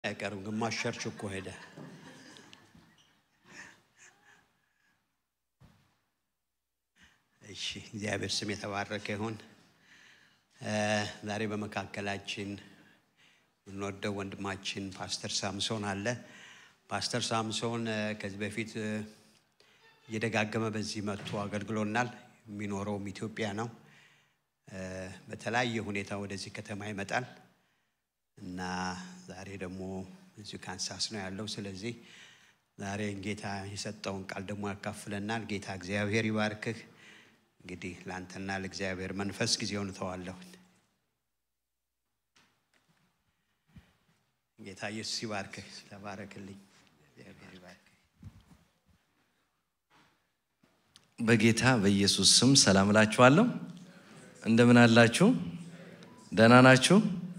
አይቀርም። ግማሽ ቸርች እኮ ሄደ። እሺ፣ እግዚአብሔር ስም የተባረከ ይሁን። ዛሬ በመካከላችን የምንወደው ወንድማችን ፓስተር ሳምሶን አለ። ፓስተር ሳምሶን ከዚህ በፊት እየደጋገመ በዚህ መጥቶ አገልግሎናል። የሚኖረውም ኢትዮጵያ ነው። በተለያየ ሁኔታ ወደዚህ ከተማ ይመጣል እና ዛሬ ደግሞ እዚሁ ካንሳስ ነው ያለው። ስለዚህ ዛሬ ጌታ የሰጠውን ቃል ደግሞ ያካፍለናል። ጌታ እግዚአብሔር ይባርክህ። እንግዲህ ለአንተና ለእግዚአብሔር መንፈስ ጊዜውን እተዋለሁ። ጌታ ኢየሱስ ይባርክህ። ተባረክልኝ። እግዚአብሔር ይባርክህ። በጌታ በኢየሱስ ስም ሰላም እላችኋለሁ። እንደምን አላችሁ? ደህና ናችሁ?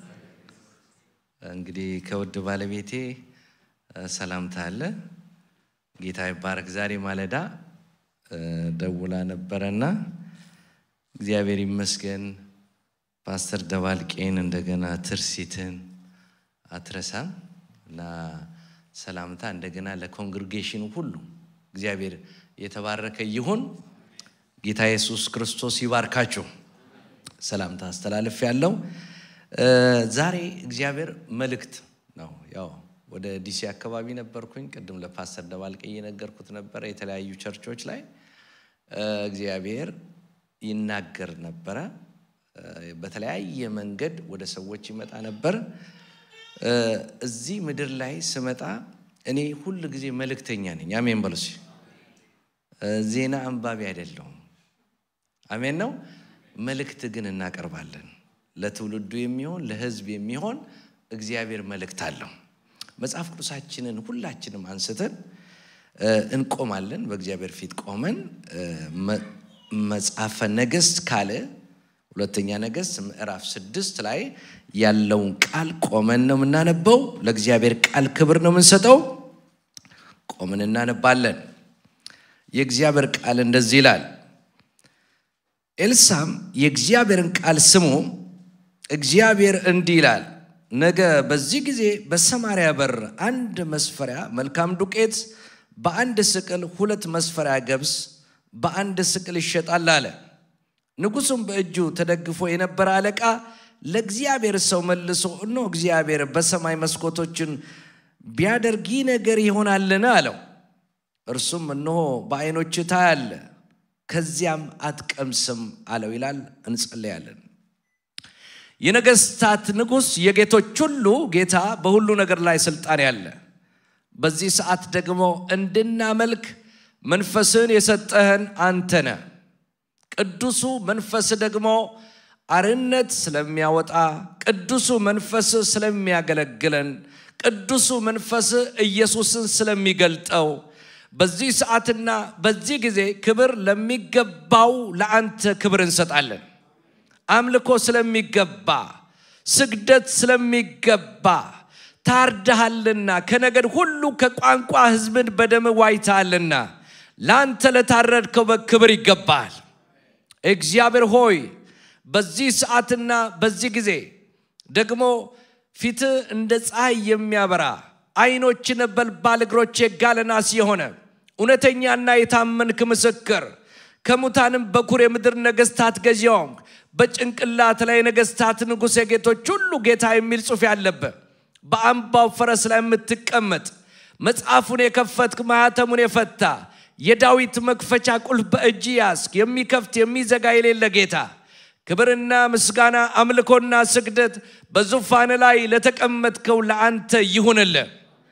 እንግዲህ ከውድ ባለቤቴ ሰላምታ አለ። ጌታ ይባረክ። ዛሬ ማለዳ ደውላ ነበረና እግዚአብሔር ይመስገን ፓስተር ደባልቄን እንደገና ትርሲትን አትረሳም እና ሰላምታ እንደገና ለኮንግሪጌሽኑ ሁሉ እግዚአብሔር የተባረከ ይሁን። ጌታ ኢየሱስ ክርስቶስ ይባርካችሁ። ሰላምታ አስተላልፍ ያለው ዛሬ እግዚአብሔር መልእክት ነው። ያው ወደ ዲሲ አካባቢ ነበርኩኝ። ቅድም ለፓስተር ደባልቄ እየነገርኩት ነበረ። የተለያዩ ቸርቾች ላይ እግዚአብሔር ይናገር ነበረ። በተለያየ መንገድ ወደ ሰዎች ይመጣ ነበር። እዚህ ምድር ላይ ስመጣ እኔ ሁል ጊዜ መልእክተኛ ነኝ። አሜን በሉ እስኪ። ዜና አንባቢ አይደለሁም። አሜን ነው። መልእክት ግን እናቀርባለን። ለትውልዱ የሚሆን ለሕዝብ የሚሆን እግዚአብሔር መልእክት አለው። መጽሐፍ ቅዱሳችንን ሁላችንም አንስተን እንቆማለን። በእግዚአብሔር ፊት ቆመን መጽሐፈ ነገሥት ካለ ሁለተኛ ነገሥት ምዕራፍ ስድስት ላይ ያለውን ቃል ቆመን ነው የምናነበው። ለእግዚአብሔር ቃል ክብር ነው የምንሰጠው። ቆመን እናነባለን። የእግዚአብሔር ቃል እንደዚህ ይላል። ኤልሳም የእግዚአብሔርን ቃል ስሙ፣ እግዚአብሔር እንዲህ ይላል፣ ነገ በዚህ ጊዜ በሰማርያ በር አንድ መስፈሪያ መልካም ዱቄት በአንድ ስቅል፣ ሁለት መስፈሪያ ገብስ በአንድ ስቅል ይሸጣል አለ። ንጉሡም በእጁ ተደግፎ የነበረ አለቃ ለእግዚአብሔር ሰው መልሶ እነሆ እግዚአብሔር በሰማይ መስኮቶችን ቢያደርግ ይህ ነገር ይሆናልን? አለው። እርሱም እነሆ በዓይኖች ታያለ ከዚያም አትቀምስም አለው ይላል። እንጸለያለን። የነገስታት ንጉሥ የጌቶች ሁሉ ጌታ በሁሉ ነገር ላይ ስልጣን ያለ በዚህ ሰዓት ደግሞ እንድናመልክ መንፈስን የሰጠህን አንተ ነህ። ቅዱሱ መንፈስ ደግሞ አርነት ስለሚያወጣ፣ ቅዱሱ መንፈስ ስለሚያገለግለን፣ ቅዱሱ መንፈስ ኢየሱስን ስለሚገልጠው በዚህ ሰዓትና በዚህ ጊዜ ክብር ለሚገባው ለአንተ ክብር እንሰጣለን። አምልኮ ስለሚገባ፣ ስግደት ስለሚገባ ታርደሃልና ከነገድ ሁሉ ከቋንቋ ሕዝብን በደም ዋይተሃልና ለአንተ ለታረድከው በክብር ይገባል። እግዚአብሔር ሆይ በዚህ ሰዓትና በዚህ ጊዜ ደግሞ ፊት እንደ ፀሐይ የሚያበራ ዓይኖች ነበልባል እግሮች የጋለ ናስ የሆነ እውነተኛና የታመንክ ምስክር ከሙታንም በኩር የምድር ነገስታት ገዢ ሆንክ። በጭንቅላት ላይ ነገስታት ንጉሥ የጌቶች ሁሉ ጌታ የሚል ጽሑፍ ያለበት በአምባው ፈረስ ላይ የምትቀመጥ መጽሐፉን የከፈትክ ማኅተሙን የፈታ የዳዊት መክፈቻ ቁልፍ በእጅ ያስክ የሚከፍት የሚዘጋ የሌለ ጌታ ክብርና ምስጋና አምልኮና ስግደት በዙፋን ላይ ለተቀመጥከው ለአንተ ይሁንልህ።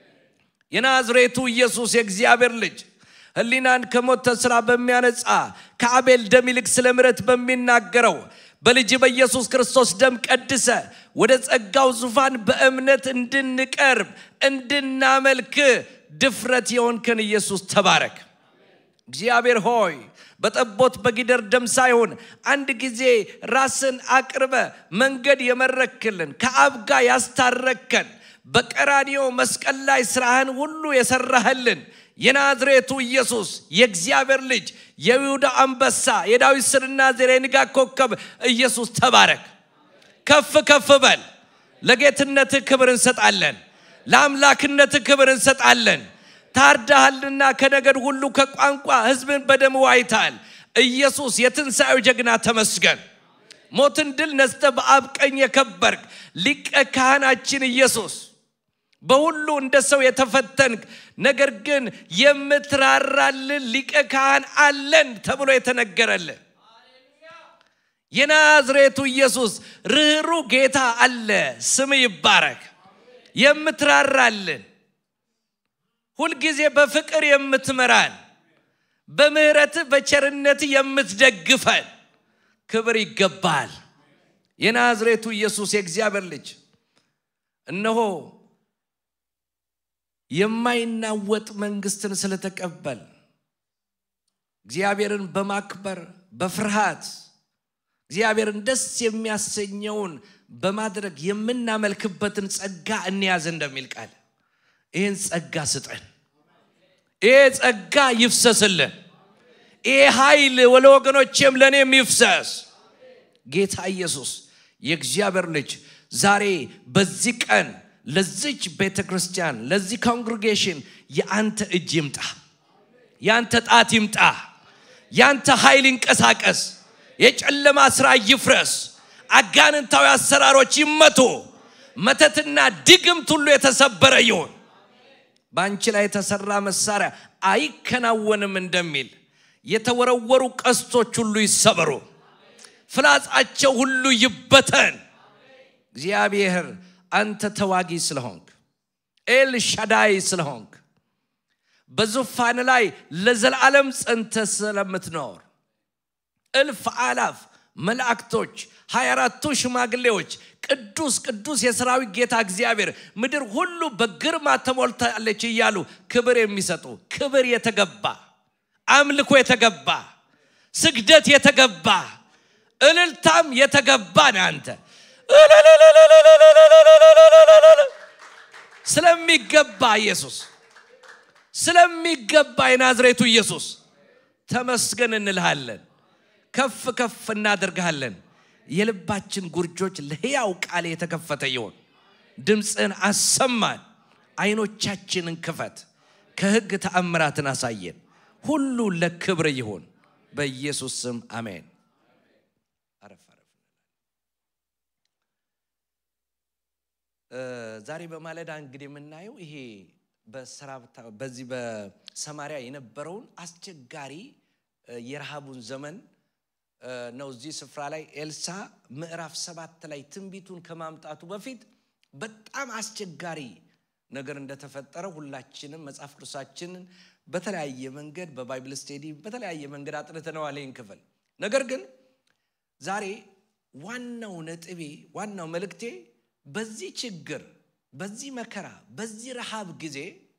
የናዝሬቱ ኢየሱስ የእግዚአብሔር ልጅ ሕሊናን ከሞት ስራ በሚያነጻ ከአቤል ደም ይልቅ ስለ ምሕረት በሚናገረው በልጅ በኢየሱስ ክርስቶስ ደም ቀድሰ ወደ ጸጋው ዙፋን በእምነት እንድንቀርብ እንድናመልክ ድፍረት የሆንከን ኢየሱስ ተባረክ። እግዚአብሔር ሆይ በጠቦት በጊደር ደም ሳይሆን አንድ ጊዜ ራስን አቅርበ መንገድ የመረክልን ከአብ ጋር ያስታረከን በቀራኒዮ መስቀል ላይ ስራህን ሁሉ የሰራህልን የናዝሬቱ ኢየሱስ የእግዚአብሔር ልጅ የይሁዳ አንበሳ የዳዊት ስርና ዘር የንጋት ኮከብ ኢየሱስ ተባረክ። ከፍ ከፍ በል። ለጌትነትህ ክብር እንሰጣለን። ለአምላክነት ክብር እንሰጣለን። ታርዳሃልና ከነገድ ሁሉ ከቋንቋ ሕዝብን በደም ዋይታል። ኢየሱስ የትንሣኤው ጀግና ተመስገን። ሞትን ድል ነስተ በአብ ቀኝ የከበርክ ሊቀ ካህናችን ኢየሱስ በሁሉ እንደ ሰው የተፈተንክ ነገር ግን የምትራራልን ሊቀ ካህን አለን ተብሎ የተነገረልን የናዝሬቱ ኢየሱስ ርኅሩ ጌታ አለ። ስም ይባረክ። የምትራራልን ሁልጊዜ በፍቅር የምትመራን በምህረት በቸርነት የምትደግፈን ክብር ይገባል። የናዝሬቱ ኢየሱስ የእግዚአብሔር ልጅ እነሆ የማይናወጥ መንግስትን ስለተቀበል እግዚአብሔርን በማክበር በፍርሃት እግዚአብሔርን ደስ የሚያሰኘውን በማድረግ የምናመልክበትን ጸጋ እንያዝ እንደሚል ቃል ይህን ጸጋ ስጠን። ይሄ ጸጋ ይፍሰስልን። ይሄ ኃይል ለወገኖቼም ለእኔም ይፍሰስ። ጌታ ኢየሱስ የእግዚአብሔር ልጅ ዛሬ በዚህ ቀን ለዚች ቤተ ክርስቲያን ለዚህ ኮንግሪጌሽን የአንተ እጅ ይምጣ፣ የአንተ ጣት ይምጣ፣ የአንተ ኃይል ይንቀሳቀስ፣ የጨለማ ስራ ይፍረስ፣ አጋንንታዊ አሰራሮች ይመቱ፣ መተትና ድግምት ሁሉ የተሰበረ ይሁን። በአንቺ ላይ የተሰራ መሳሪያ አይከናወንም እንደሚል የተወረወሩ ቀስቶች ሁሉ ይሰበሩ፣ ፍላጻቸው ሁሉ ይበተን። እግዚአብሔር አንተ ተዋጊ ስለሆንክ ኤል ሻዳይ ስለሆንክ በዙፋን ላይ ለዘላለም ጸንተ ስለምትኖር እልፍ አላፍ መላእክቶች ሀያ አራቱ ሽማግሌዎች ቅዱስ ቅዱስ የሰራዊት ጌታ እግዚአብሔር ምድር ሁሉ በግርማ ተሞልታለች እያሉ ክብር የሚሰጡ ክብር የተገባ አምልኮ የተገባ ስግደት የተገባ እልልታም የተገባ ነህ አንተ ስለሚገባ ኢየሱስ ስለሚገባ የናዝሬቱ ኢየሱስ ተመስገን እንልሃለን ከፍ ከፍ እናደርግሃለን የልባችን ጉርጆች ለሕያው ቃል የተከፈተ ይሆን ድምፅን አሰማን አይኖቻችንን ክፈት ከህግ ተአምራትን አሳየን ሁሉ ለክብር ይሆን በኢየሱስ ስም አሜን አረፍ አረፍ ዛሬ በማለዳ እንግዲህ የምናየው ይሄ በሰራብታ በዚህ በሰማሪያ የነበረውን አስቸጋሪ የረሃቡን ዘመን ነው። እዚህ ስፍራ ላይ ኤልሳ ምዕራፍ ሰባት ላይ ትንቢቱን ከማምጣቱ በፊት በጣም አስቸጋሪ ነገር እንደተፈጠረ ሁላችንም መጽሐፍ ቅዱሳችንን በተለያየ መንገድ በባይብል ስቴዲ በተለያየ መንገድ አጥንተነዋል ይህን ክፍል። ነገር ግን ዛሬ ዋናው ነጥቤ ዋናው መልእክቴ በዚህ ችግር፣ በዚህ መከራ፣ በዚህ ረሃብ ጊዜ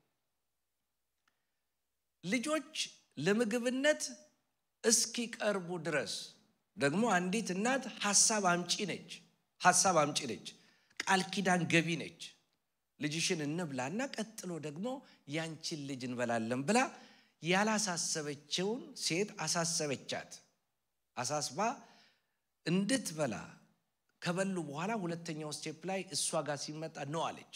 ልጆች ለምግብነት እስኪቀርቡ ድረስ ደግሞ አንዲት እናት ሀሳብ አምጪ ነች። ሀሳብ አምጪ ነች። ቃል ኪዳን ገቢ ነች። ልጅሽን እንብላና ቀጥሎ ደግሞ ያንቺን ልጅ እንበላለን ብላ ያላሳሰበችውን ሴት አሳሰበቻት። አሳስባ እንድትበላ ከበሉ በኋላ ሁለተኛው ስቴፕ ላይ እሷ ጋር ሲመጣ ነው አለች።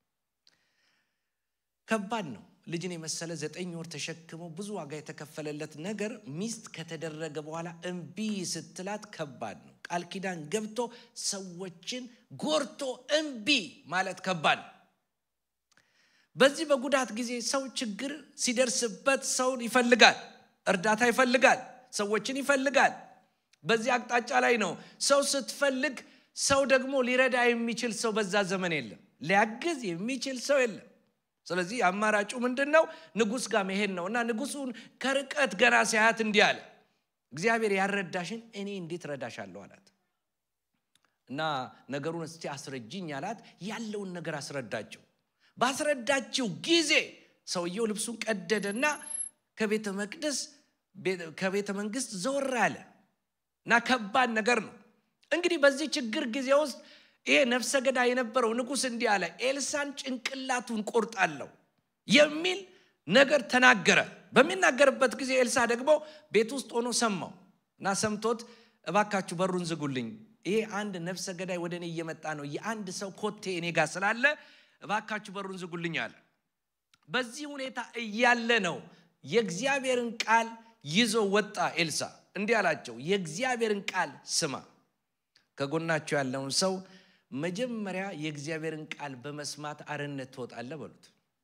ከባድ ነው። ልጅን የመሰለ ዘጠኝ ወር ተሸክሞ ብዙ ዋጋ የተከፈለለት ነገር ሚስት ከተደረገ በኋላ እምቢ ስትላት ከባድ ነው። ቃል ኪዳን ገብቶ ሰዎችን ጎርቶ እምቢ ማለት ከባድ ነው። በዚህ በጉዳት ጊዜ ሰው ችግር ሲደርስበት ሰውን ይፈልጋል፣ እርዳታ ይፈልጋል፣ ሰዎችን ይፈልጋል። በዚህ አቅጣጫ ላይ ነው። ሰው ስትፈልግ ሰው ደግሞ ሊረዳ የሚችል ሰው በዛ ዘመን የለም፣ ሊያግዝ የሚችል ሰው የለም። ስለዚህ አማራጩ ምንድን ነው? ንጉሥ ጋር መሄድ ነው እና ንጉሱን ከርቀት ገና ሲያያት እንዲህ አለ፣ እግዚአብሔር ያረዳሽን እኔ እንዴት ረዳሻለሁ አላት። እና ነገሩን እስቲ አስረጅኝ አላት። ያለውን ነገር አስረዳችው። ባስረዳችው ጊዜ ሰውየው ልብሱን ቀደደና ከቤተ መቅደስ ከቤተ መንግስት ዘወር አለ እና ከባድ ነገር ነው እንግዲህ በዚህ ችግር ጊዜ ውስጥ ይሄ ነፍሰ ገዳይ የነበረው ንጉሥ እንዲህ አለ፣ ኤልሳን ጭንቅላቱን ቆርጣለሁ የሚል ነገር ተናገረ። በሚናገርበት ጊዜ ኤልሳ ደግሞ ቤት ውስጥ ሆኖ ሰማው እና ሰምቶት እባካችሁ በሩን ዝጉልኝ፣ ይሄ አንድ ነፍሰ ገዳይ ወደ እኔ እየመጣ ነው፣ የአንድ ሰው ኮቴ እኔ ጋር ስላለ እባካችሁ በሩን ዝጉልኝ አለ። በዚህ ሁኔታ እያለ ነው የእግዚአብሔርን ቃል ይዞ ወጣ ኤልሳ። እንዲህ አላቸው፣ የእግዚአብሔርን ቃል ስማ። ከጎናቸው ያለውን ሰው መጀመሪያ የእግዚአብሔርን ቃል በመስማት አርነት ትወጣለህ በሉት።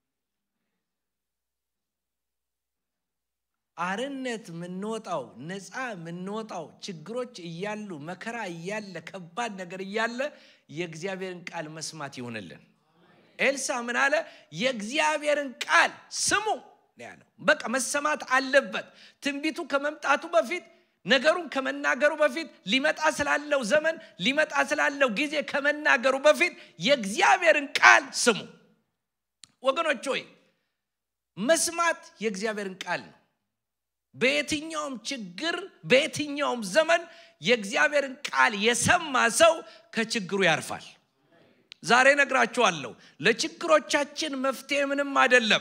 አርነት የምንወጣው ነፃ የምንወጣው ችግሮች እያሉ መከራ እያለ ከባድ ነገር እያለ የእግዚአብሔርን ቃል መስማት ይሆንልን። ኤልሳ ምን አለ? የእግዚአብሔርን ቃል ስሙ ነው ያለው። በቃ መሰማት አለበት። ትንቢቱ ከመምጣቱ በፊት ነገሩን ከመናገሩ በፊት ሊመጣ ስላለው ዘመን ሊመጣ ስላለው ጊዜ ከመናገሩ በፊት የእግዚአብሔርን ቃል ስሙ። ወገኖች ሆይ መስማት የእግዚአብሔርን ቃል ነው። በየትኛውም ችግር በየትኛውም ዘመን የእግዚአብሔርን ቃል የሰማ ሰው ከችግሩ ያርፋል። ዛሬ ነግራችኋለሁ፣ ለችግሮቻችን መፍትሄ ምንም አይደለም።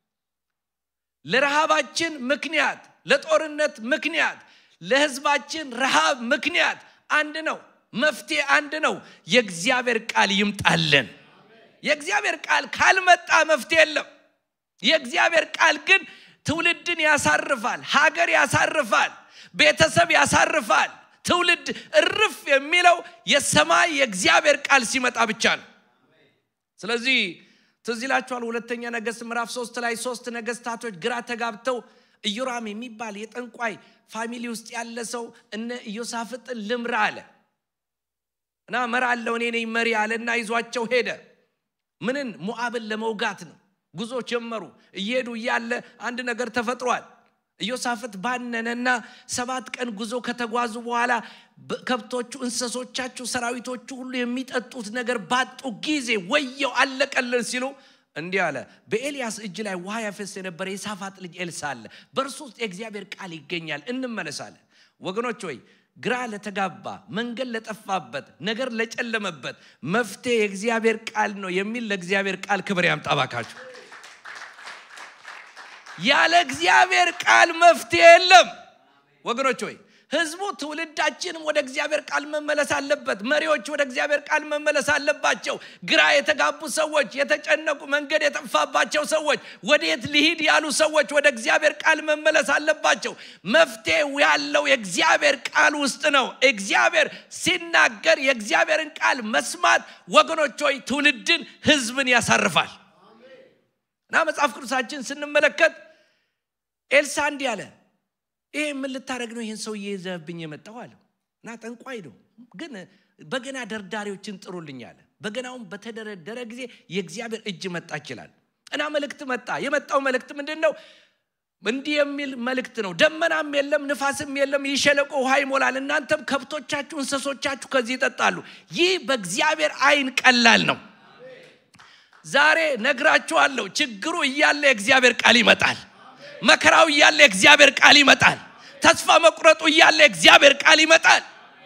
ለረሃባችን ምክንያት፣ ለጦርነት ምክንያት፣ ለህዝባችን ረሃብ ምክንያት አንድ ነው። መፍትሄ አንድ ነው። የእግዚአብሔር ቃል ይምጣልን። የእግዚአብሔር ቃል ካልመጣ መፍትሄ የለም። የእግዚአብሔር ቃል ግን ትውልድን ያሳርፋል፣ ሀገር ያሳርፋል፣ ቤተሰብ ያሳርፋል። ትውልድ እርፍ የሚለው የሰማይ የእግዚአብሔር ቃል ሲመጣ ብቻ ነው። ስለዚህ ትዝ ይላችኋል ሁለተኛ ነገሥት ምዕራፍ ሶስት ላይ ሶስት ነገስታቶች ግራ ተጋብተው ኢዮራም የሚባል የጠንቋይ ፋሚሊ ውስጥ ያለ ሰው እነ ኢዮሳፍጥን ልምራ አለ እና እመራለሁ እኔ ነኝ መሪ አለና ይዟቸው ሄደ። ምንን ሞዓብን ለመውጋት ነው። ጉዞ ጀመሩ። እየሄዱ እያለ አንድ ነገር ተፈጥሯል። ኢዮሳፍጥ ባነነና ሰባት ቀን ጉዞ ከተጓዙ በኋላ ከብቶቹ፣ እንስሶቻችሁ፣ ሰራዊቶቹ ሁሉ የሚጠጡት ነገር ባጡ ጊዜ ወየው አለቀልን ሲሉ እንዲህ አለ። በኤልያስ እጅ ላይ ውሃ ያፈስ የነበረ የሳፋጥ ልጅ ኤልሳ አለ። በእርሱ ውስጥ የእግዚአብሔር ቃል ይገኛል። እንመለሳለን። ወገኖች ሆይ ግራ ለተጋባ መንገድ ለጠፋበት ነገር ለጨለመበት መፍትሄ የእግዚአብሔር ቃል ነው የሚል ለእግዚአብሔር ቃል ክብር ያምጣ ባካችሁ። ያለ እግዚአብሔር ቃል መፍትሄ የለም ወገኖች ሆይ ህዝቡ ትውልዳችንም ወደ እግዚአብሔር ቃል መመለስ አለበት። መሪዎች ወደ እግዚአብሔር ቃል መመለስ አለባቸው። ግራ የተጋቡ ሰዎች፣ የተጨነቁ መንገድ የጠፋባቸው ሰዎች፣ ወዴት ሊሂድ ያሉ ሰዎች ወደ እግዚአብሔር ቃል መመለስ አለባቸው። መፍትሄው ያለው የእግዚአብሔር ቃል ውስጥ ነው። እግዚአብሔር ሲናገር የእግዚአብሔርን ቃል መስማት ወገኖች ሆይ ትውልድን፣ ህዝብን ያሳርፋል እና መጽሐፍ ቅዱሳችን ስንመለከት ኤልሳ እንዲህ አለ ይሄ ምን ልታደረግ ነው? ይህን ሰውዬ ይዘህብኝ የመጣው አለው እና ጠንቋይ ነው፣ ግን በገና ደርዳሪዎችን ጥሩልኝ አለ። በገናውን በተደረደረ ጊዜ የእግዚአብሔር እጅ መጣ ይችላል እና መልእክት መጣ። የመጣው መልእክት ምንድን ነው? እንዲህ የሚል መልእክት ነው። ደመናም የለም ንፋስም የለም፣ ይህ ሸለቆ ውሃ ይሞላል። እናንተም ከብቶቻችሁ፣ እንስሶቻችሁ ከዚህ ይጠጣሉ። ይህ በእግዚአብሔር አይን ቀላል ነው። ዛሬ ነግራችኋለሁ፣ ችግሩ እያለ የእግዚአብሔር ቃል ይመጣል። መከራው እያለ የእግዚአብሔር ቃል ይመጣል። ተስፋ መቁረጡ እያለ የእግዚአብሔር ቃል ይመጣል።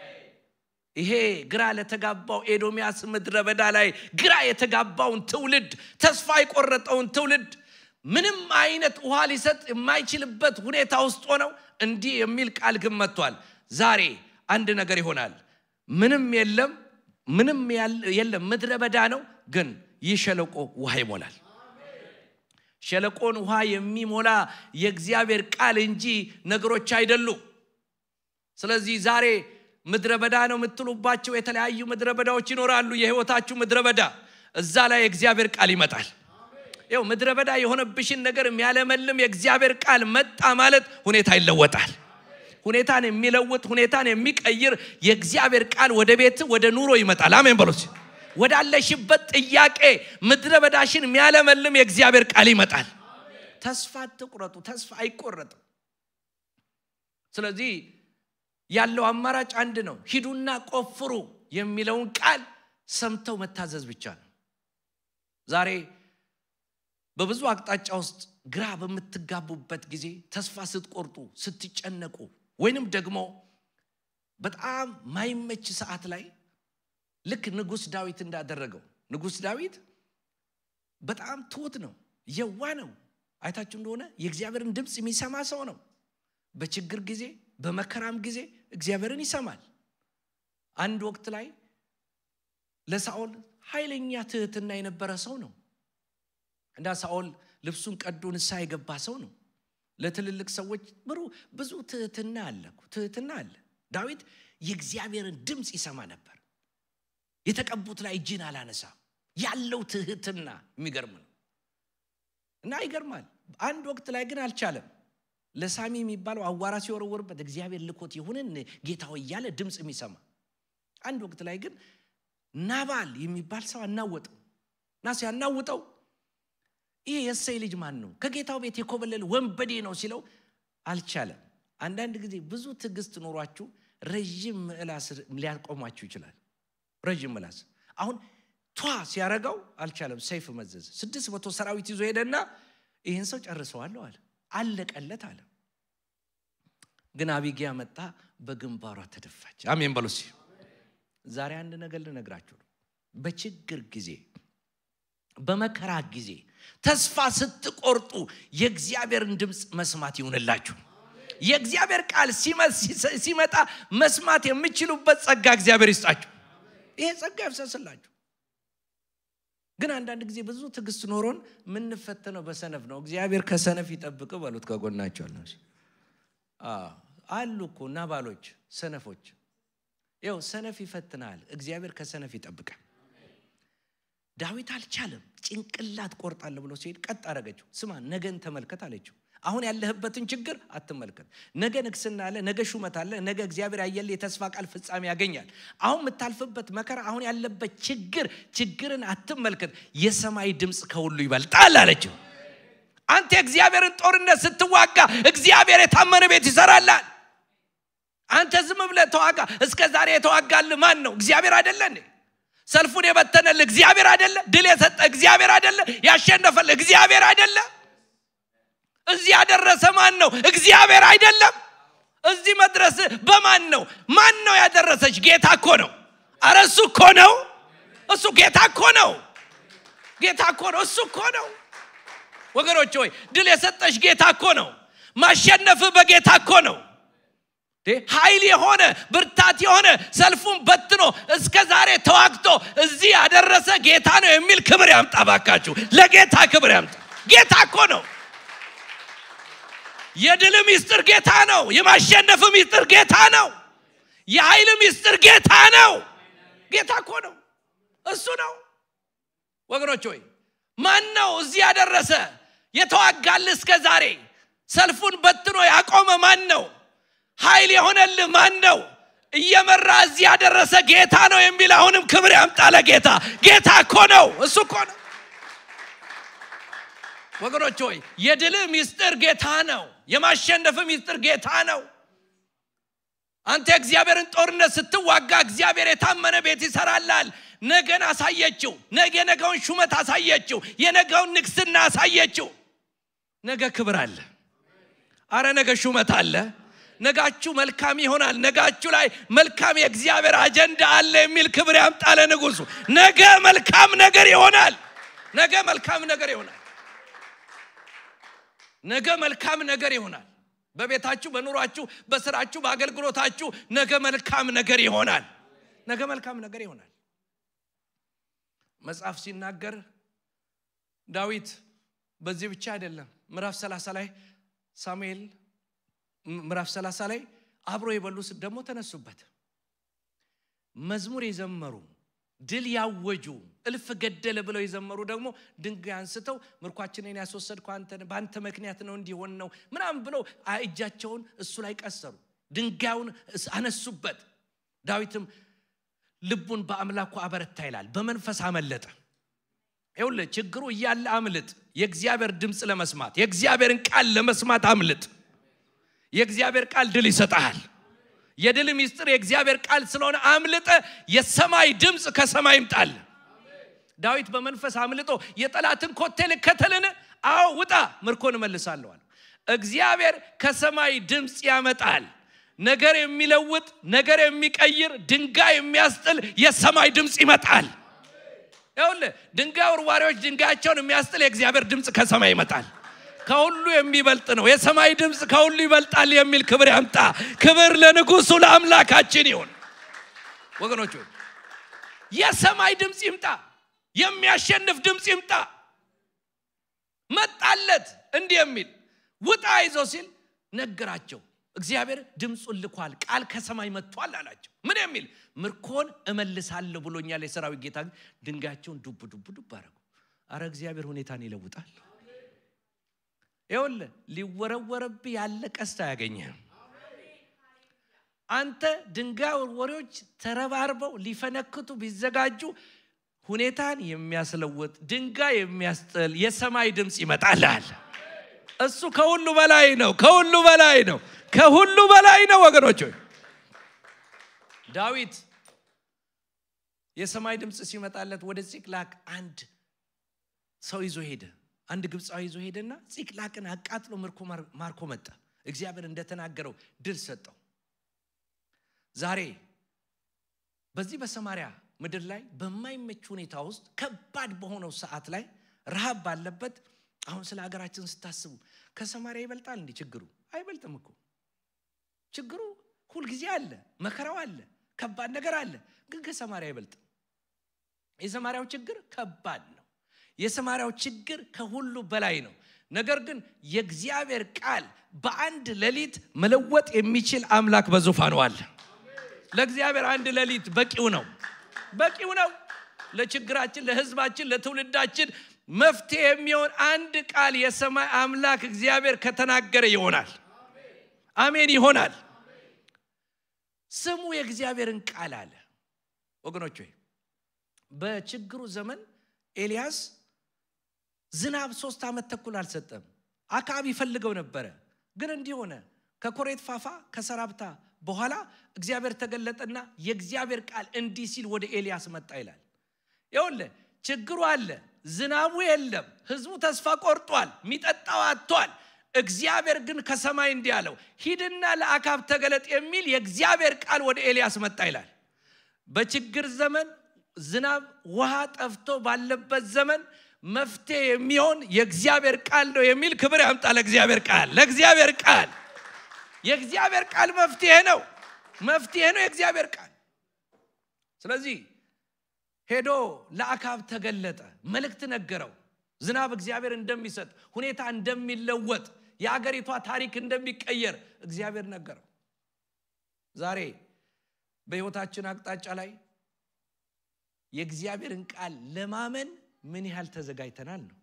ይሄ ግራ ለተጋባው ኤዶሚያስ ምድረ በዳ ላይ ግራ የተጋባውን ትውልድ ተስፋ የቆረጠውን ትውልድ ምንም አይነት ውሃ ሊሰጥ የማይችልበት ሁኔታ ውስጥ ሆነው እንዲህ የሚል ቃል ግን መጥቷል። ዛሬ አንድ ነገር ይሆናል። ምንም የለም፣ ምንም የለም፣ ምድረ በዳ ነው። ግን ይህ ሸለቆ ውሃ ይሞላል። ሸለቆን ውሃ የሚሞላ የእግዚአብሔር ቃል እንጂ ነገሮች አይደሉም። ስለዚህ ዛሬ ምድረ በዳ ነው የምትሉባቸው የተለያዩ ምድረ በዳዎች ይኖራሉ። የህይወታችሁ ምድረ በዳ እዛ ላይ የእግዚአብሔር ቃል ይመጣል። ይው ምድረ በዳ የሆነብሽን ነገር የሚያለመልም የእግዚአብሔር ቃል መጣ ማለት ሁኔታ ይለወጣል። ሁኔታን የሚለውጥ ሁኔታን የሚቀይር የእግዚአብሔር ቃል ወደ ቤት ወደ ኑሮ ይመጣል። አሜን በሎች ወዳለሽበት ጥያቄ ምድረ በዳሽን የሚያለመልም የእግዚአብሔር ቃል ይመጣል። ተስፋ አትቁረጡ። ተስፋ አይቆረጥም። ስለዚህ ያለው አማራጭ አንድ ነው። ሂዱና ቆፍሩ የሚለውን ቃል ሰምተው መታዘዝ ብቻ ነው። ዛሬ በብዙ አቅጣጫ ውስጥ ግራ በምትጋቡበት ጊዜ፣ ተስፋ ስትቆርጡ፣ ስትጨነቁ ወይንም ደግሞ በጣም ማይመች ሰዓት ላይ ልክ ንጉሥ ዳዊት እንዳደረገው ንጉሥ ዳዊት በጣም ትሁት ነው፣ የዋ ነው። አይታችሁ እንደሆነ የእግዚአብሔርን ድምፅ የሚሰማ ሰው ነው። በችግር ጊዜ በመከራም ጊዜ እግዚአብሔርን ይሰማል። አንድ ወቅት ላይ ለሳኦል ኃይለኛ ትህትና የነበረ ሰው ነው እንዳ ሳኦል ልብሱን ቀዶ ንስሐ የገባ ሰው ነው ለትልልቅ ሰዎች ብሩ ብዙ ትህትና አለ እኮ፣ ትህትና አለ ዳዊት የእግዚአብሔርን ድምፅ ይሰማ ነበር የተቀቡት ላይ እጅን አላነሳም ያለው ትህትና የሚገርም ነው እና ይገርማል አንድ ወቅት ላይ ግን አልቻለም ለሳሚ የሚባለው አዋራ ሲወረወርበት እግዚአብሔር ልኮት ይሁንን ጌታ ሆይ እያለ ድምፅ የሚሰማ አንድ ወቅት ላይ ግን ናባል የሚባል ሰው አናወጠው እና ሲያናውጠው ይህ የእሰይ ልጅ ማን ነው ከጌታው ቤት የኮበለለ ወንበዴ ነው ሲለው አልቻለም አንዳንድ ጊዜ ብዙ ትዕግስት ኖሯችሁ ረዥም ምላስ ሊያቆሟችሁ ይችላል ረዥም ምላስ አሁን ቷ ሲያረጋው አልቻለም ሰይፍ መዘዝ ስድስት መቶ ሰራዊት ይዞ ሄደና ይህን ሰው ጨርሰዋለሁ አለ አለቀለት አለ ግን አቢጊያ መጣ በግንባሯ ተደፋች አሜን በሉ እስኪ ዛሬ አንድ ነገር ልነግራችሁ ነው በችግር ጊዜ በመከራ ጊዜ ተስፋ ስትቆርጡ የእግዚአብሔርን ድምፅ መስማት ይሁንላችሁ የእግዚአብሔር ቃል ሲመጣ መስማት የምችሉበት ጸጋ እግዚአብሔር ይስጣችሁ ይሄ ጸጋ ይፍሰስላችሁ ግን አንዳንድ ጊዜ ብዙ ትዕግስት ኖሮን የምንፈተነው በሰነፍ ነው እግዚአብሔር ከሰነፍ ይጠብቅ በሉት ከጎናቸው አለ አሉ እኮ ናባሎች ሰነፎች ይው ሰነፍ ይፈትናል እግዚአብሔር ከሰነፍ ይጠብቃል ዳዊት አልቻለም ጭንቅላት ቆርጣለ ብሎ ሲሄድ ቀጥ አረገችው ስማ ነገን ተመልከት አለችው አሁን ያለህበትን ችግር አትመልከት ነገ ንግስና አለ ነገ ሹመት አለ ነገ እግዚአብሔር ያየል የተስፋ ቃል ፍጻሜ ያገኛል አሁን የምታልፍበት መከራ አሁን ያለበት ችግር ችግርን አትመልከት የሰማይ ድምፅ ከሁሉ ይበልጣል አለችው አንተ የእግዚአብሔርን ጦርነት ስትዋጋ እግዚአብሔር የታመነ ቤት ይሰራላል አንተ ዝም ብለህ ተዋጋ እስከ ዛሬ የተዋጋል ማን ነው እግዚአብሔር አይደለ ሰልፉን የበተነል እግዚአብሔር አይደለ ድል የሰጠ እግዚአብሔር አይደለ ያሸነፈል እግዚአብሔር አይደለ እዚህ ያደረሰ ማን ነው እግዚአብሔር አይደለም እዚህ መድረስ በማን ነው ማን ነው ያደረሰች ጌታ እኮ ነው አረ እሱ እኮ ነው እሱ ጌታ እኮ ነው ጌታ እኮ ነው እሱ እኮ ነው ወገኖች ሆይ ድል የሰጠሽ ጌታ እኮ ነው ማሸነፍ በጌታ እኮ ነው ኃይል የሆነ ብርታት የሆነ ሰልፉን በትኖ እስከ ዛሬ ተዋግቶ እዚህ ያደረሰ ጌታ ነው የሚል ክብር ያምጣ ባካችሁ ለጌታ ክብር ያምጣ ጌታ እኮ ነው የድል ሚስጥር ጌታ ነው የማሸነፍ ሚስጥር ጌታ ነው የኃይል ሚስጥር ጌታ ነው ጌታ እኮ ነው እሱ ነው ወገኖች ሆይ ማን ነው እዚህ ያደረሰ የተዋጋል እስከ ዛሬ ሰልፉን በትኖ ያቆመ ማን ነው ኃይል የሆነልህ ማን ነው እየመራ እዚህ ያደረሰ ጌታ ነው የሚል አሁንም ክብር ያምጣለ ጌታ ጌታ እኮ ነው እሱ እኮ ነው ወገኖች ሆይ የድል ሚስጥር ጌታ ነው የማሸነፍ ሚስጥር ጌታ ነው አንተ የእግዚአብሔርን ጦርነት ስትዋጋ እግዚአብሔር የታመነ ቤት ይሰራላል ነገን አሳየችው ነገ የነገውን ሹመት አሳየችው የነገውን ንግስና አሳየችው ነገ ክብር አለ አረ ነገ ሹመት አለ ነጋችሁ መልካም ይሆናል ነጋችሁ ላይ መልካም የእግዚአብሔር አጀንዳ አለ የሚል ክብር ያምጣለ ንጉሱ ነገ መልካም ነገር ይሆናል ነገ መልካም ነገር ይሆናል ነገ መልካም ነገር ይሆናል በቤታችሁ በኑሯችሁ በስራችሁ በአገልግሎታችሁ ነገ መልካም ነገር ይሆናል ነገ መልካም ነገር ይሆናል መጽሐፍ ሲናገር ዳዊት በዚህ ብቻ አይደለም ምዕራፍ 30 ላይ ሳሙኤል ምዕራፍ 30 ላይ አብሮ የበሉ ደግሞ ተነሱበት መዝሙር የዘመሩ ድል ያወጁ እልፍ ገደለ ብለው የዘመሩ ደግሞ ድንጋይ አንስተው ምርኳችንን ያስወሰድኩ በአንተ ምክንያት ነው እንዲሆን ነው ምናምን ብለው እጃቸውን እሱ ላይ ቀሰሩ ድንጋዩን አነሱበት ዳዊትም ልቡን በአምላኩ አበረታ ይላል በመንፈስ አመለጠ ይውለ ችግሩ እያለ አምልጥ የእግዚአብሔር ድምፅ ለመስማት የእግዚአብሔርን ቃል ለመስማት አምልጥ የእግዚአብሔር ቃል ድል ይሰጠሃል የድል ሚስጥር የእግዚአብሔር ቃል ስለሆነ አምልጠ የሰማይ ድምፅ ከሰማይ ይምጣል ዳዊት በመንፈስ አምልጦ የጠላትን ኮቴ ልከተልን አዎ ውጣ ምርኮን እመልሳለዋል እግዚአብሔር ከሰማይ ድምፅ ያመጣል ነገር የሚለውጥ ነገር የሚቀይር ድንጋይ የሚያስጥል የሰማይ ድምፅ ይመጣል ይሁን ድንጋይ ውርዋሪዎች ድንጋያቸውን የሚያስጥል የእግዚአብሔር ድምፅ ከሰማይ ይመጣል ከሁሉ የሚበልጥ ነው የሰማይ ድምፅ ከሁሉ ይበልጣል የሚል ክብር ያምጣ ክብር ለንጉሱ ለአምላካችን ይሁን ወገኖች የሰማይ ድምፅ ይምጣ የሚያሸንፍ ድምፅ ይምጣ መጣለት እንዲህ የሚል ውጣ ይዞ ሲል ነገራቸው እግዚአብሔር ድምፁን ልኳል ቃል ከሰማይ መጥቷል አላቸው ምን የሚል ምርኮን እመልሳለሁ ብሎኛል የሰራዊት ጌታ ድንጋያቸውን ዱብ ዱብ ዱብ አረጉ አረ እግዚአብሔር ሁኔታን ይለውጣል ይውል ሊወረወረብ ያለ ቀስት አያገኘህም አንተ ድንጋይ ወርወሪዎች ተረባርበው ሊፈነክቱ ቢዘጋጁ ሁኔታን የሚያስለውጥ ድንጋይ የሚያስጥል የሰማይ ድምፅ ይመጣልል እሱ ከሁሉ በላይ ነው ከሁሉ በላይ ነው ከሁሉ በላይ ነው ወገኖች ዳዊት የሰማይ ድምፅ ሲመጣለት ወደ ፂቅላቅ አንድ ሰው ይዞ ሄደ አንድ ግብፃዊ ይዞ ሄደና ፂቅላቅን አቃጥሎ ምርኮ ማርኮ መጣ እግዚአብሔር እንደተናገረው ድል ሰጠው ዛሬ በዚህ በሰማሪያ ምድር ላይ በማይመች ሁኔታ ውስጥ ከባድ በሆነው ሰዓት ላይ ረሃብ ባለበት አሁን ስለ ሀገራችን ስታስቡ ከሰማሪያ ይበልጣል እንዲህ ችግሩ አይበልጥም እኮ ችግሩ ሁልጊዜ አለ መከራው አለ ከባድ ነገር አለ ግን ከሰማሪያ አይበልጥም የሰማሪያው ችግር ከባድ ነው የሰማሪያው ችግር ከሁሉ በላይ ነው ነገር ግን የእግዚአብሔር ቃል በአንድ ሌሊት መለወጥ የሚችል አምላክ በዙፋኑ አለ ለእግዚአብሔር አንድ ሌሊት በቂው ነው በቂው ነው ለችግራችን ለህዝባችን ለትውልዳችን መፍትሄ የሚሆን አንድ ቃል የሰማይ አምላክ እግዚአብሔር ከተናገረ ይሆናል አሜን ይሆናል ስሙ የእግዚአብሔርን ቃል አለ ወገኖች ሆይ በችግሩ ዘመን ኤልያስ ዝናብ ሶስት ዓመት ተኩል አልሰጠም አካባቢ ይፈልገው ነበረ ግን እንዲህ ሆነ ከኮሬት ፋፋ ከሰራብታ በኋላ እግዚአብሔር ተገለጠና የእግዚአብሔር ቃል እንዲህ ሲል ወደ ኤልያስ መጣ ይላል ይውለ ችግሩ አለ ዝናቡ የለም ህዝቡ ተስፋ ቆርጧል የሚጠጣው አጥቷል እግዚአብሔር ግን ከሰማይ እንዲህ አለው ሂድና ለአካብ ተገለጥ የሚል የእግዚአብሔር ቃል ወደ ኤልያስ መጣ ይላል በችግር ዘመን ዝናብ ውሃ ጠፍቶ ባለበት ዘመን መፍትሄ የሚሆን የእግዚአብሔር ቃል ነው የሚል ክብር ያምጣ ለእግዚአብሔር ቃል ለእግዚአብሔር ቃል የእግዚአብሔር ቃል መፍትሄ ነው መፍትሄ ነው የእግዚአብሔር ቃል ስለዚህ ሄዶ ለአካብ ተገለጠ መልእክት ነገረው ዝናብ እግዚአብሔር እንደሚሰጥ ሁኔታ እንደሚለወጥ የአገሪቷ ታሪክ እንደሚቀየር እግዚአብሔር ነገረው ዛሬ በህይወታችን አቅጣጫ ላይ የእግዚአብሔርን ቃል ለማመን ምን ያህል ተዘጋጅተናል ነው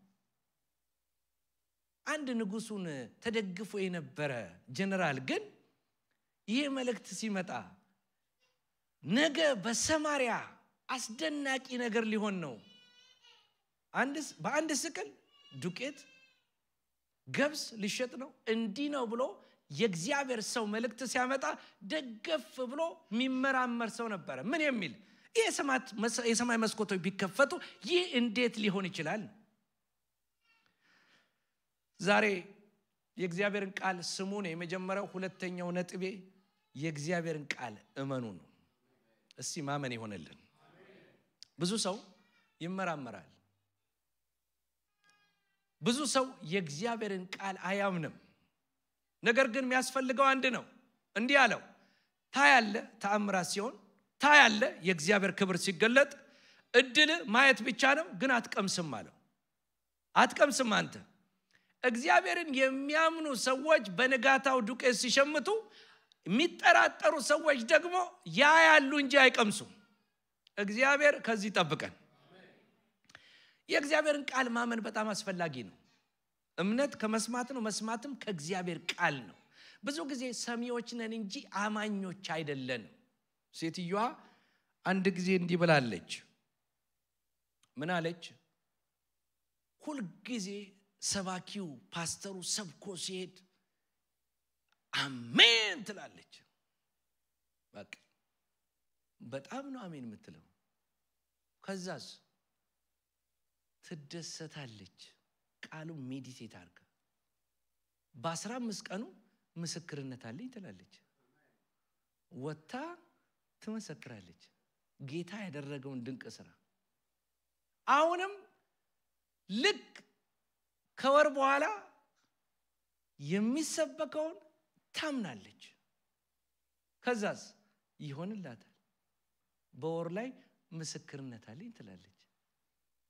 አንድ ንጉሱን ተደግፎ የነበረ ጀነራል ግን ይህ መልእክት ሲመጣ ነገ በሰማሪያ አስደናቂ ነገር ሊሆን ነው በአንድ ስቅል ዱቄት ገብስ ሊሸጥ ነው እንዲህ ነው ብሎ የእግዚአብሔር ሰው መልእክት ሲያመጣ ደገፍ ብሎ የሚመራመር ሰው ነበረ ምን የሚል ይህ የሰማይ መስኮቶች ቢከፈቱ ይህ እንዴት ሊሆን ይችላል ዛሬ የእግዚአብሔርን ቃል ስሙ ነው የመጀመሪያው ሁለተኛው ነጥቤ የእግዚአብሔርን ቃል እመኑ ነው እስቲ ማመን ይሆንልን ብዙ ሰው ይመራመራል ብዙ ሰው የእግዚአብሔርን ቃል አያምንም ነገር ግን የሚያስፈልገው አንድ ነው እንዲህ አለው ታያለ ተአምራት ሲሆን ታያለ የእግዚአብሔር ክብር ሲገለጥ እድል ማየት ብቻ ነው ግን አትቀምስም አለው አትቀምስም አንተ እግዚአብሔርን የሚያምኑ ሰዎች በንጋታው ዱቄት ሲሸምቱ የሚጠራጠሩ ሰዎች ደግሞ ያ ያሉ እንጂ አይቀምሱም እግዚአብሔር ከዚህ ጠብቀን የእግዚአብሔርን ቃል ማመን በጣም አስፈላጊ ነው እምነት ከመስማት ነው መስማትም ከእግዚአብሔር ቃል ነው ብዙ ጊዜ ሰሚዎች ነን እንጂ አማኞች አይደለንም ሴትዮዋ አንድ ጊዜ እንዲህ ብላለች ምን አለች ሁልጊዜ ሰባኪው ፓስተሩ ሰብኮ ሲሄድ አሜን ትላለች በቃ በጣም ነው አሜን የምትለው ከዛስ ትደሰታለች ቃሉ ሜዲቴት አርገ በአስራ አምስት ቀኑ ምስክርነት አለኝ ትላለች ወታ ትመሰክራለች ጌታ ያደረገውን ድንቅ ስራ አሁንም ልክ ከወር በኋላ የሚሰበከውን ታምናለች ከዛስ ይሆንላታል በወር ላይ ምስክርነት አለኝ ትላለች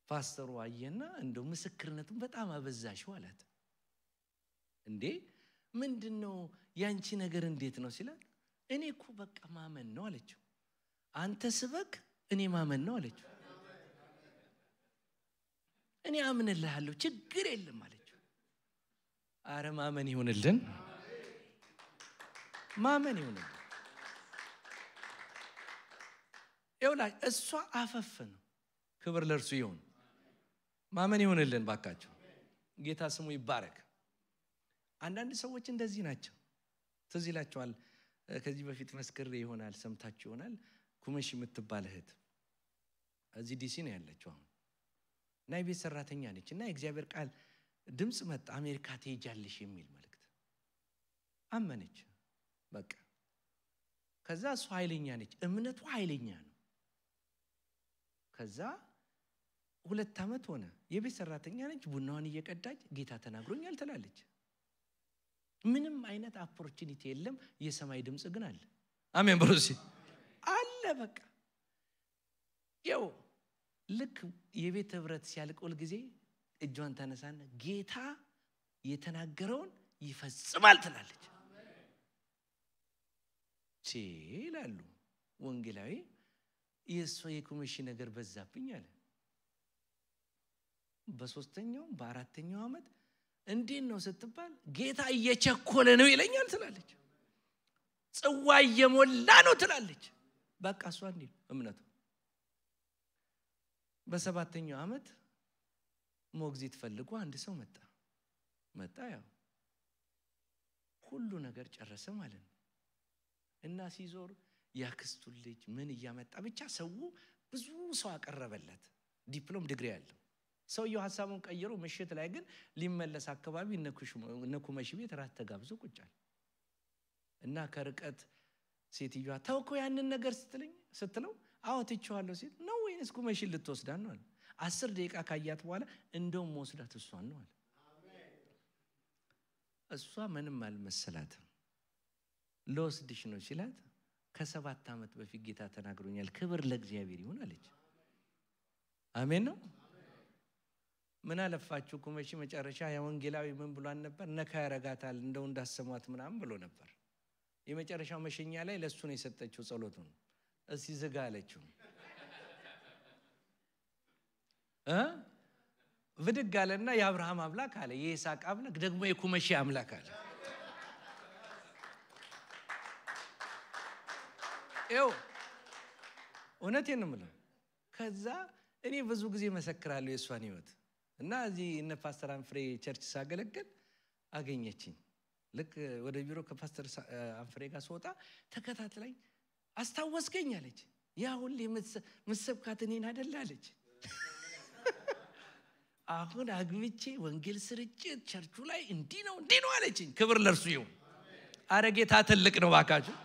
ፓስተሩ አየና እንደው ምስክርነቱን በጣም አበዛሽው አላት። እንዴ ምንድን ነው ያንቺ ነገር እንዴት ነው ሲላል፣ እኔ እኮ በቃ ማመን ነው አለችው። አንተ ስበክ እኔ ማመን ነው አለችው። እኔ አምንልሃለሁ ችግር የለም አለችው። አረ ማመን ይሁንልን፣ ማመን ይሁንልን። ይውላ እሷ አፈፍ ነው። ክብር ለእርሱ ይሁን። ማመን ይሁንልን ባካቸው። ጌታ ስሙ ይባረክ። አንዳንድ ሰዎች እንደዚህ ናቸው። ትዝ ይላቸዋል። ከዚህ በፊት መስክሬ ይሆናል ሰምታችሁ ይሆናል። ኩመሽ የምትባል እህት እዚህ ዲሲ ነው ያለችው አሁን እና የቤት ሰራተኛ ነች እና የእግዚአብሔር ቃል ድምፅ መጣ። አሜሪካ ትሄጃለሽ የሚል መልእክት አመነች። በቃ ከዛ እሱ ኃይለኛ ነች፣ እምነቱ ኃይለኛ ነው። ከዛ ሁለት ዓመት ሆነ። የቤት ሰራተኛ ነች። ቡናዋን እየቀዳች ጌታ ተናግሮኛል ትላለች። ምንም አይነት ኦፖርቹኒቲ የለም። የሰማይ ድምፅ ግን አለ። አሜን ብሩሲ አለ። በቃ ያው ልክ የቤት ህብረት ሲያልቅ ሁል ጊዜ እጇን ታነሳና ጌታ የተናገረውን ይፈጽማል ትላለች። ቼ ይላሉ ወንጌላዊ የእሷ የኩመሺ ነገር በዛብኝ አለ። በሶስተኛው በአራተኛው ዓመት እንዴት ነው ስትባል ጌታ እየቸኮለ ነው ይለኛል ትላለች። ጽዋ እየሞላ ነው ትላለች። በቃ እሷ እንዲህ እምነቱ በሰባተኛው ዓመት ሞግዚት ፈልጎ አንድ ሰው መጣ መጣ ያው ሁሉ ነገር ጨረሰ ማለት ነው። እና ሲዞር ያክስቱን ልጅ ምን እያመጣ ብቻ ሰው ብዙ ሰው አቀረበለት፣ ዲፕሎም ዲግሪ ያለው ሰውየው ሀሳቡን ቀይሮ ምሽት ላይ ግን ሊመለስ አካባቢ እነ ኩመሺ ቤት ራት ተጋብዞ ቁጫል እና ከርቀት ሴትዮዋ ተውከው ያንን ነገር ስትለኝ ስትለው አዎ ትቼዋለሁ ሲል ነው ወይንስ ኩመሺን ልትወስዳት ነው አለ። አስር ደቂቃ ካያት በኋላ እንደውም መወስዳት እሷን ነው አለ። እሷ ምንም አልመሰላትም። ለወስድሽ ነው ሲላት ከሰባት ዓመት በፊት ጌታ ተናግሮኛል፣ ክብር ለእግዚአብሔር ይሁን አለች። አሜን ነው። ምን አለፋችሁ ኩመሺ መጨረሻ የወንጌላዊ ምን ብሏን ነበር? ነካ ያረጋታል እንደው እንዳሰሟት ምናምን ብሎ ነበር። የመጨረሻው መሸኛ ላይ ለእሱ ነው የሰጠችው ጸሎቱን። እስቲ ዝጋ አለችው። እ ብድግ አለና የአብርሃም አምላክ አለ፣ የይስሐቅ አምላክ ደግሞ የኩመሺ አምላክ አለ። ይኸው እውነቴን ነው የምለው። ከዛ እኔ ብዙ ጊዜ መሰክራለሁ የእሷን ህይወት እና እዚህ እነ ፓስተር አንፍሬ ቸርች ሳገለግል አገኘችኝ። ልክ ወደ ቢሮ ከፓስተር አንፍሬ ጋር ስወጣ ተከታትላኝ አስታወስከኝ አለች። ያ ሁሌ ምሰብካት እኔን አደለ አለች። አሁን አግብቼ ወንጌል ስርጭት ቸርቹ ላይ እንዲህ ነው እንዲህ ነው አለችኝ። ክብር ለእርሱ ይሁን። አረ ጌታ ትልቅ ነው ባካችሁ።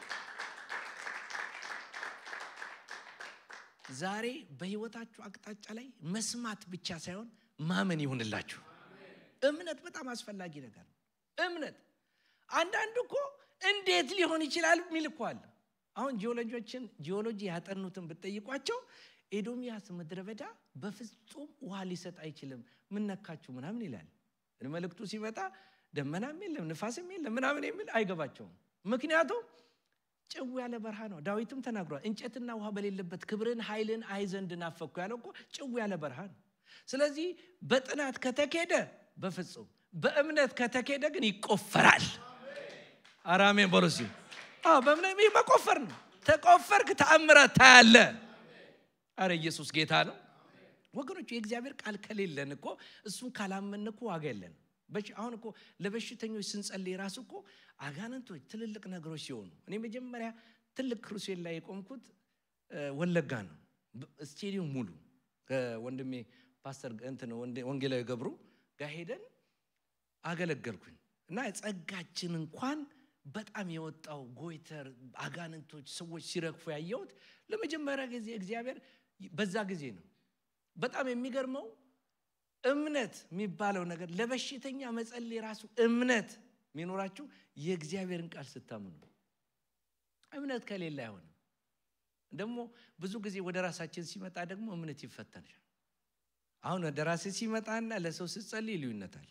ዛሬ በህይወታችሁ አቅጣጫ ላይ መስማት ብቻ ሳይሆን ማመን ይሁንላችሁ። እምነት በጣም አስፈላጊ ነገር ነው። እምነት አንዳንዱ እኮ እንዴት ሊሆን ይችላል የሚል እኮ አለ። አሁን ጂኦሎጂዎችን ጂኦሎጂ ያጠኑትን ብትጠይቋቸው ኤዶሚያስ ምድረ በዳ በፍጹም ውሃ ሊሰጥ አይችልም፣ ምነካችሁ ምናምን ይላል። መልእክቱ ሲመጣ ደመናም የለም ንፋስም የለም ምናምን የሚል አይገባቸውም። ምክንያቱም ጭው ያለ በረሃ ነው። ዳዊትም ተናግሯል። እንጨትና ውሃ በሌለበት ክብርን ኃይልን አይ ዘንድ ናፈኩ ያለው እኮ ጭው ያለ በረሃ ነው። ስለዚህ በጥናት ከተኬደ በፍጹም በእምነት ከተኬደ ግን ይቆፈራል። አራሜን በሮሲ በእምነት መቆፈር ነው። ተቆፈርክ ተአምራት ታያለ። አረ ኢየሱስ ጌታ ነው ወገኖች። የእግዚአብሔር ቃል ከሌለን እኮ እሱን ካላመን እኮ ዋጋ የለን። አሁን እኮ ለበሽተኞች ስንጸልይ ራሱ እኮ አጋንንቶች ትልልቅ ነገሮች ሲሆኑ እኔ መጀመሪያ ትልቅ ክሩሴል ላይ የቆምኩት ወለጋ ነው። ስቴዲየም ሙሉ ከወንድሜ ፓስተር እንትን ወንጌላዊ ገብሩ ጋር ሄደን አገለገልኩኝ እና ጸጋችን እንኳን በጣም የወጣው ጎይተር አጋንንቶች ሰዎች ሲረግፉ ያየሁት ለመጀመሪያ ጊዜ እግዚአብሔር በዛ ጊዜ ነው። በጣም የሚገርመው እምነት የሚባለው ነገር ለበሽተኛ መጸለይ ራሱ እምነት የሚኖራችሁ የእግዚአብሔርን ቃል ስታምኑ። እምነት ከሌለ አይሆንም። ደግሞ ብዙ ጊዜ ወደ ራሳችን ሲመጣ ደግሞ እምነት ይፈተናል። አሁን ወደ ራሴ ሲመጣና ለሰው ስጸልይ ልዩነታል።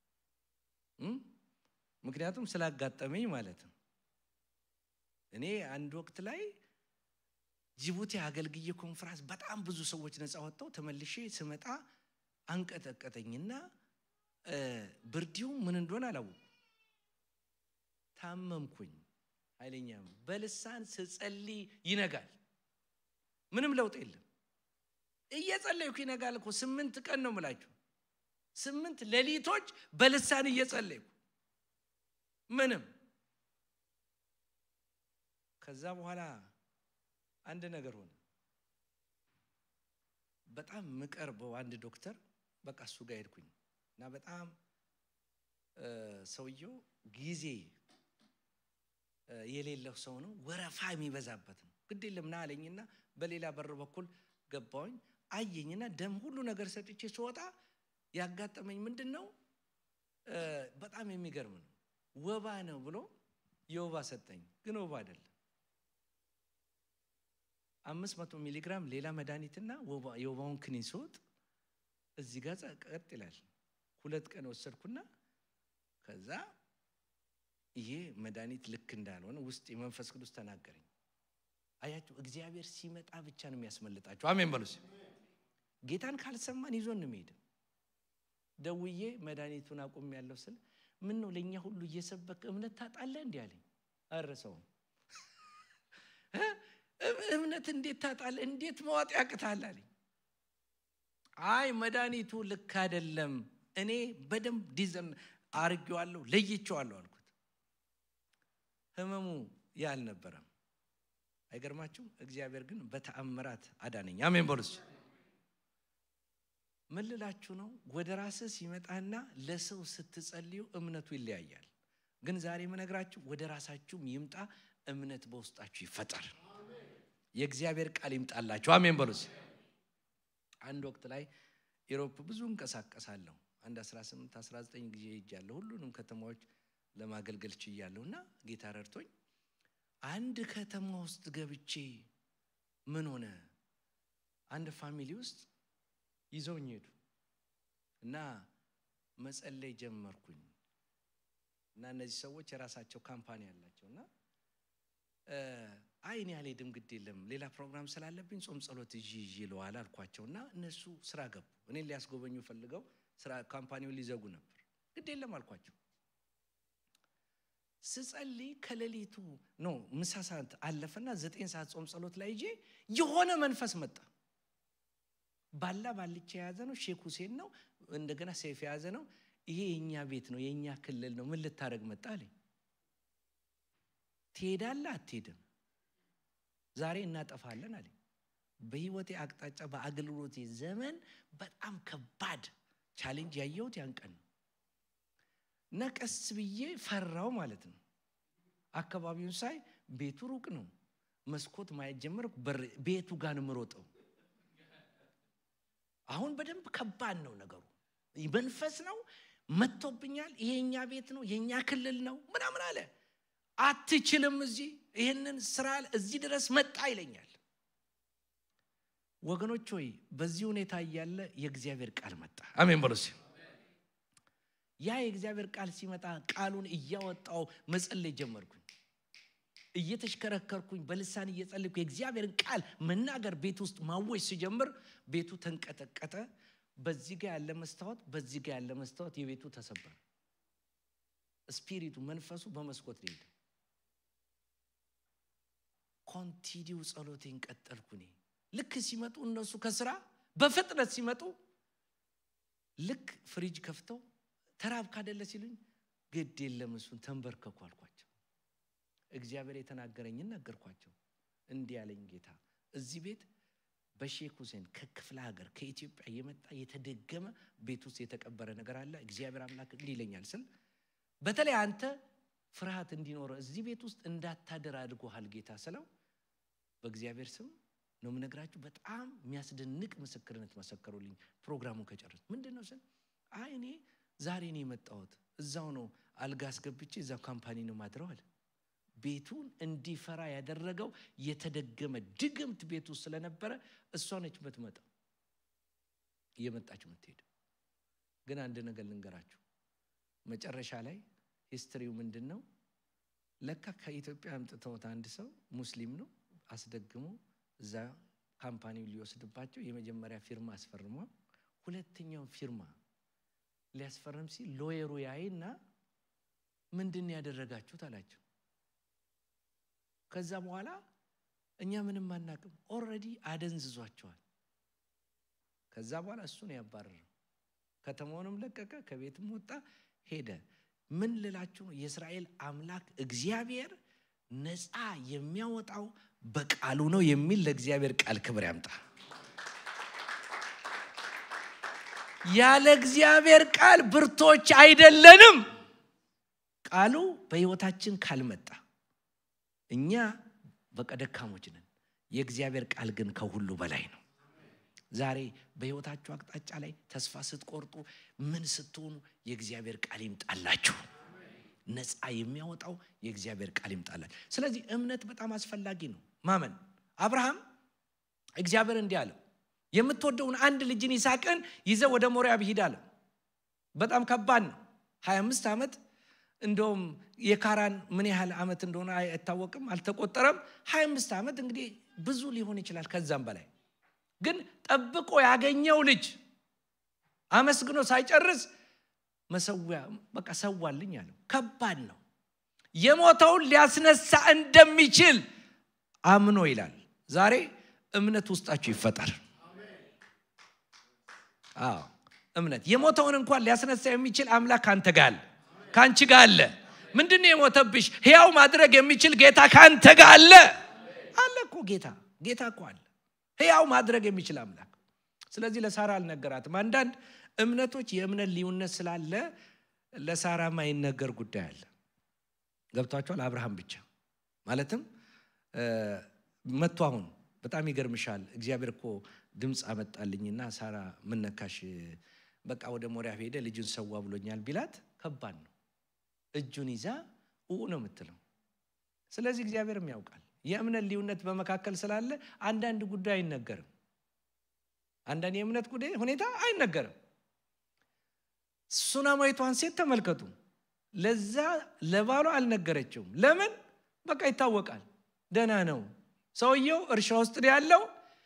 ምክንያቱም ስላጋጠመኝ ማለት ነው። እኔ አንድ ወቅት ላይ ጅቡቲ አገልግዬ ኮንፍራንስ በጣም ብዙ ሰዎች ነፃ ወጥተው ተመልሼ ስመጣ አንቀጠቀጠኝና ብርዲው ምን እንደሆነ አላወቁ ታመምኩኝ። ኃይለኛ በልሳን ስጸልይ ይነጋል። ምንም ለውጥ የለም። እየጸለይኩ ይነጋል እኮ ስምንት ቀን ነው ምላችሁ፣ ስምንት ሌሊቶች በልሳን እየጸለይኩ ምንም። ከዛ በኋላ አንድ ነገር ሆነ። በጣም ምቀርበው አንድ ዶክተር በቃ እሱ ጋር ሄድኩኝ እና በጣም ሰውየው ጊዜ የሌለው ሰው ነው፣ ወረፋ የሚበዛበት ነው። ግድ የለም ና አለኝና በሌላ በር በኩል ገባሁኝ። አየኝና ደም ሁሉ ነገር ሰጥቼ ስወጣ ያጋጠመኝ ምንድን ነው? በጣም የሚገርም ነው። ወባ ነው ብሎ የወባ ሰጠኝ፣ ግን ወባ አይደለም። አምስት መቶ ሚሊግራም ሌላ መድኃኒትና የወባውን ክኒን ስወጥ እዚህ ጋር ቀጥ ይላል። ሁለት ቀን ወሰድኩና ከዛ ይሄ መድኃኒት ልክ እንዳልሆነ ውስጥ የመንፈስ ቅዱስ ተናገረኝ። አያችሁ፣ እግዚአብሔር ሲመጣ ብቻ ነው የሚያስመልጣችሁ። አሜን በሉስ። ጌታን ካልሰማን ይዞን እንሄድ። ደውዬ መድኃኒቱን አቁም ያለው ስል ምን ነው ለእኛ ሁሉ እየሰበክ እምነት ታጣለህ? እንዲህ አለኝ። አረሰውም እምነት እንዴት ታጣለህ? እንዴት መዋጥ ያቅታል አለኝ። አይ መድኃኒቱ ልክ አይደለም፣ እኔ በደንብ ዲዘን አርጌዋለሁ፣ ለይቼዋለሁ አልኩት። ህመሙ ያ አልነበረም። አይገርማችሁም? እግዚአብሔር ግን በተአምራት አዳነኝ። አሜን በሉስ። ምን ልላችሁ ነው? ወደ ራስህ ሲመጣና ለሰው ስትጸልዩ እምነቱ ይለያያል። ግን ዛሬ የምነግራችሁ ወደ ራሳችሁም ይምጣ፣ እምነት በውስጣችሁ ይፈጠር። የእግዚአብሔር ቃል ይምጣላችሁ። አሜን በሉስ። አንድ ወቅት ላይ ኢሮፕ ብዙ እንቀሳቀሳለሁ። አንድ 18 19 ጊዜ ሄጃለሁ። ሁሉንም ከተማዎች ለማገልገል ችያለሁ እና ጌታ ረድቶኝ አንድ ከተማ ውስጥ ገብቼ ምን ሆነ፣ አንድ ፋሚሊ ውስጥ ይዘውኝ ሄዱ እና መጸለይ ጀመርኩኝ እና እነዚህ ሰዎች የራሳቸው ካምፓኒ አላቸው እና አይ እኔ አልሄድም፣ ግድ የለም ሌላ ፕሮግራም ስላለብኝ ጾም ጸሎት ይዤ ይዤ ለዋል አልኳቸው እና እነሱ ስራ ገቡ። እኔን ሊያስጎበኙ ፈልገው ስራ ካምፓኒውን ሊዘጉ ነበር። ግድ የለም አልኳቸው። ስጸልይ ከሌሊቱ ኖ ምሳ ሰዓት አለፈና ዘጠኝ ሰዓት ጾም ጸሎት ላይ ይዤ የሆነ መንፈስ መጣ። ባላ ባልቻ የያዘ ነው። ሼክ ሁሴን ነው። እንደገና ሰይፍ የያዘ ነው። ይሄ የእኛ ቤት ነው፣ የእኛ ክልል ነው። ምን ልታደርግ መጣ አለኝ። ትሄዳለህ አትሄድም? ዛሬ እናጠፋለን አለኝ። በህይወቴ አቅጣጫ በአገልግሎቴ ዘመን በጣም ከባድ ቻሌንጅ ያየሁት ያን ቀን ነው እና ቀስ ብዬ ፈራው ማለት ነው። አካባቢውን ሳይ ቤቱ ሩቅ ነው። መስኮት ማየት ጀመርኩ። ቤቱ ጋር ነው የምሮጠው። አሁን በደንብ ከባድ ነው ነገሩ። መንፈስ ነው መጥቶብኛል። ይሄ የኛ ቤት ነው፣ የኛ ክልል ነው ምናምን አለ። አትችልም፣ እዚህ ይህንን ስራ እዚህ ድረስ መጣ ይለኛል። ወገኖች ሆይ በዚህ ሁኔታ እያለ የእግዚአብሔር ቃል መጣ። አሜን በሉ። ያ የእግዚአብሔር ቃል ሲመጣ ቃሉን እያወጣው መጸለይ ጀመርኩኝ። እየተሽከረከርኩኝ በልሳን እየጸለይኩ የእግዚአብሔርን ቃል መናገር ቤት ውስጥ ማወጅ ሲጀምር ቤቱ ተንቀጠቀጠ። በዚህ ጋ ያለ መስታወት፣ በዚህ ጋ ያለ መስታወት የቤቱ ተሰበረ። ስፒሪቱ መንፈሱ በመስኮት ሄደ። ኮንቲኒው ጸሎቴን ቀጠልኩ። እኔ ልክ ሲመጡ እነሱ ከስራ በፍጥነት ሲመጡ ልክ ፍሪጅ ከፍተው ተራብ ካደለ ሲሉኝ ግድ የለም እሱን ተንበርከኩ አልኳቸው። እግዚአብሔር የተናገረኝን ነገርኳቸው። እንዲህ ያለኝ ጌታ እዚህ ቤት በሼክ ሁሴን ከክፍለ ሀገር ከኢትዮጵያ የመጣ የተደገመ ቤት ውስጥ የተቀበረ ነገር አለ። እግዚአብሔር አምላክ እንዲህ ይለኛል ስል በተለይ አንተ ፍርሃት እንዲኖረ እዚህ ቤት ውስጥ እንዳታደር አድርጎሃል ጌታ ስለው በእግዚአብሔር ስም ነው የምነግራችሁ። በጣም የሚያስደንቅ ምስክርነት መሰከሩልኝ። ፕሮግራሙን ከጨረስ ምንድን ነው ስል አይ እኔ ዛሬ ነው የመጣሁት እዛው ነው አልጋ አስገብቼ እዛው ካምፓኒ ነው ማድረው አለ። ቤቱን እንዲፈራ ያደረገው የተደገመ ድግምት ቤት ውስጥ ስለነበረ እሷ ነች የምትመጣው። እየመጣች የምትሄድ ግን አንድ ነገር ልንገራችሁ መጨረሻ ላይ ሂስትሪው ምንድን ነው ለካ ከኢትዮጵያ አምጥተውት አንድ ሰው ሙስሊም ነው አስደግሞ እዛ ካምፓኒው ሊወስድባቸው የመጀመሪያ ፊርማ አስፈርሟ ሁለተኛውን ፊርማ ሊያስፈርም ሲል ሎየሩ ያይና ምንድን ያደረጋችሁት አላቸው ከዛ በኋላ እኛ ምንም አናቅም ኦልሬዲ አደንዝዟቸዋል ከዛ በኋላ እሱን ያባረረው ከተማውንም ለቀቀ ከቤትም ወጣ ሄደ ምን ልላችሁ ነው የእስራኤል አምላክ እግዚአብሔር ነፃ የሚያወጣው በቃሉ ነው የሚል ለእግዚአብሔር ቃል ክብር ያምጣ ያለ እግዚአብሔር ቃል ብርቶች አይደለንም ቃሉ በህይወታችን ካልመጣ እኛ በቃ ደካሞች ነን የእግዚአብሔር ቃል ግን ከሁሉ በላይ ነው ዛሬ በህይወታችሁ አቅጣጫ ላይ ተስፋ ስትቆርጡ ምን ስትሆኑ የእግዚአብሔር ቃል ይምጣላችሁ ነፃ የሚያወጣው የእግዚአብሔር ቃል ይምጣላል ስለዚህ እምነት በጣም አስፈላጊ ነው ማመን አብርሃም እግዚአብሔር እንዲህ አለው የምትወደውን አንድ ልጅን ይሳቅን ይዘ ወደ ሞሪያብ ሂድ አለው በጣም ከባድ ነው 25 ዓመት እንደውም የካራን ምን ያህል ዓመት እንደሆነ አይታወቅም አልተቆጠረም 25 ዓመት እንግዲህ ብዙ ሊሆን ይችላል ከዛም በላይ ግን ጠብቆ ያገኘው ልጅ አመስግኖ ሳይጨርስ መሰዊያ በቃ ሰዋልኝ አለው ከባድ ነው የሞተውን ሊያስነሳ እንደሚችል አምኖ ይላል ዛሬ እምነት ውስጣችሁ ይፈጠር አዎ እምነት የሞተውን እንኳን ሊያስነሳ የሚችል አምላክ ከአንተ ጋር አለ ከአንቺ ጋር አለ ምንድን የሞተብሽ ሕያው ማድረግ የሚችል ጌታ ከአንተ ጋር አለ አለ እኮ ጌታ ጌታ እኮ አለ ሕያው ማድረግ የሚችል አምላክ ስለዚህ ለሳራ አልነገራትም አንዳንድ እምነቶች የእምነት ልዩነት ስላለ ለሳራ ማይነገር ጉዳይ አለ ገብቷቸዋል አብርሃም ብቻ ማለትም መጥቶ አሁን በጣም ይገርምሻል እግዚአብሔር እኮ ድምፅ አመጣልኝና ሳራ ምነካሽ በቃ ወደ ሞሪያ ሄደ ልጁን ሰዋ ብሎኛል ቢላት ከባድ ነው እጁን ይዛ ኡ ነው የምትለው ስለዚህ እግዚአብሔርም ያውቃል የእምነት ልዩነት በመካከል ስላለ አንዳንድ ጉዳይ አይነገርም አንዳንድ የእምነት ጉዳይ ሁኔታ አይነገርም ሱናማዊቷን ሴት ተመልከቱ ለዛ ለባሏ አልነገረችውም ለምን በቃ ይታወቃል ደና ነው ሰውየው እርሻ ውስጥ ያለው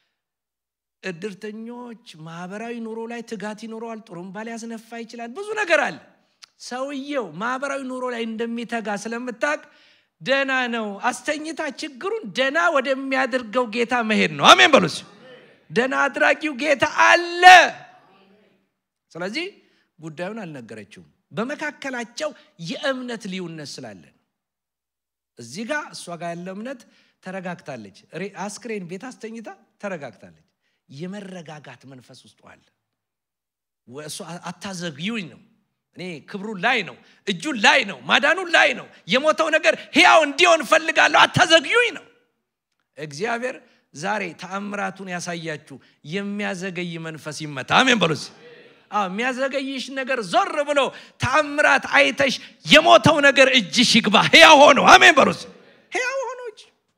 እድርተኞች ማህበራዊ ኑሮ ላይ ትጋት ይኖረዋል ጥሩምባ ሊያስነፋ ይችላል ብዙ ነገር አለ ሰውየው ማህበራዊ ኑሮ ላይ እንደሚተጋ ስለምታቅ ደና ነው አስተኝታ ችግሩን ደና ወደሚያደርገው ጌታ መሄድ ነው አሜን በሉስ ደና አድራጊው ጌታ አለ ስለዚህ ጉዳዩን አልነገረችውም በመካከላቸው የእምነት ልዩነት ስላለን እዚህ ጋር እሷ ጋር ያለ እምነት ተረጋግታለች አስክሬን ቤት አስተኝታ ተረጋግታለች የመረጋጋት መንፈስ ውስጡ አለ እሱ አታዘግዩኝ ነው እኔ ክብሩን ላይ ነው እጁን ላይ ነው ማዳኑን ላይ ነው የሞተው ነገር ሕያው እንዲሆን ፈልጋለሁ አታዘግዩኝ ነው እግዚአብሔር ዛሬ ተአምራቱን ያሳያችሁ የሚያዘገይ መንፈስ ይመታ አሜን በሉስ የሚያዘገይሽ ነገር ዞር ብሎ ተአምራት አይተሽ የሞተው ነገር እጅሽ ይግባ ሕያው ሆኖ አሜን በሉስ ሕያው ሆኖች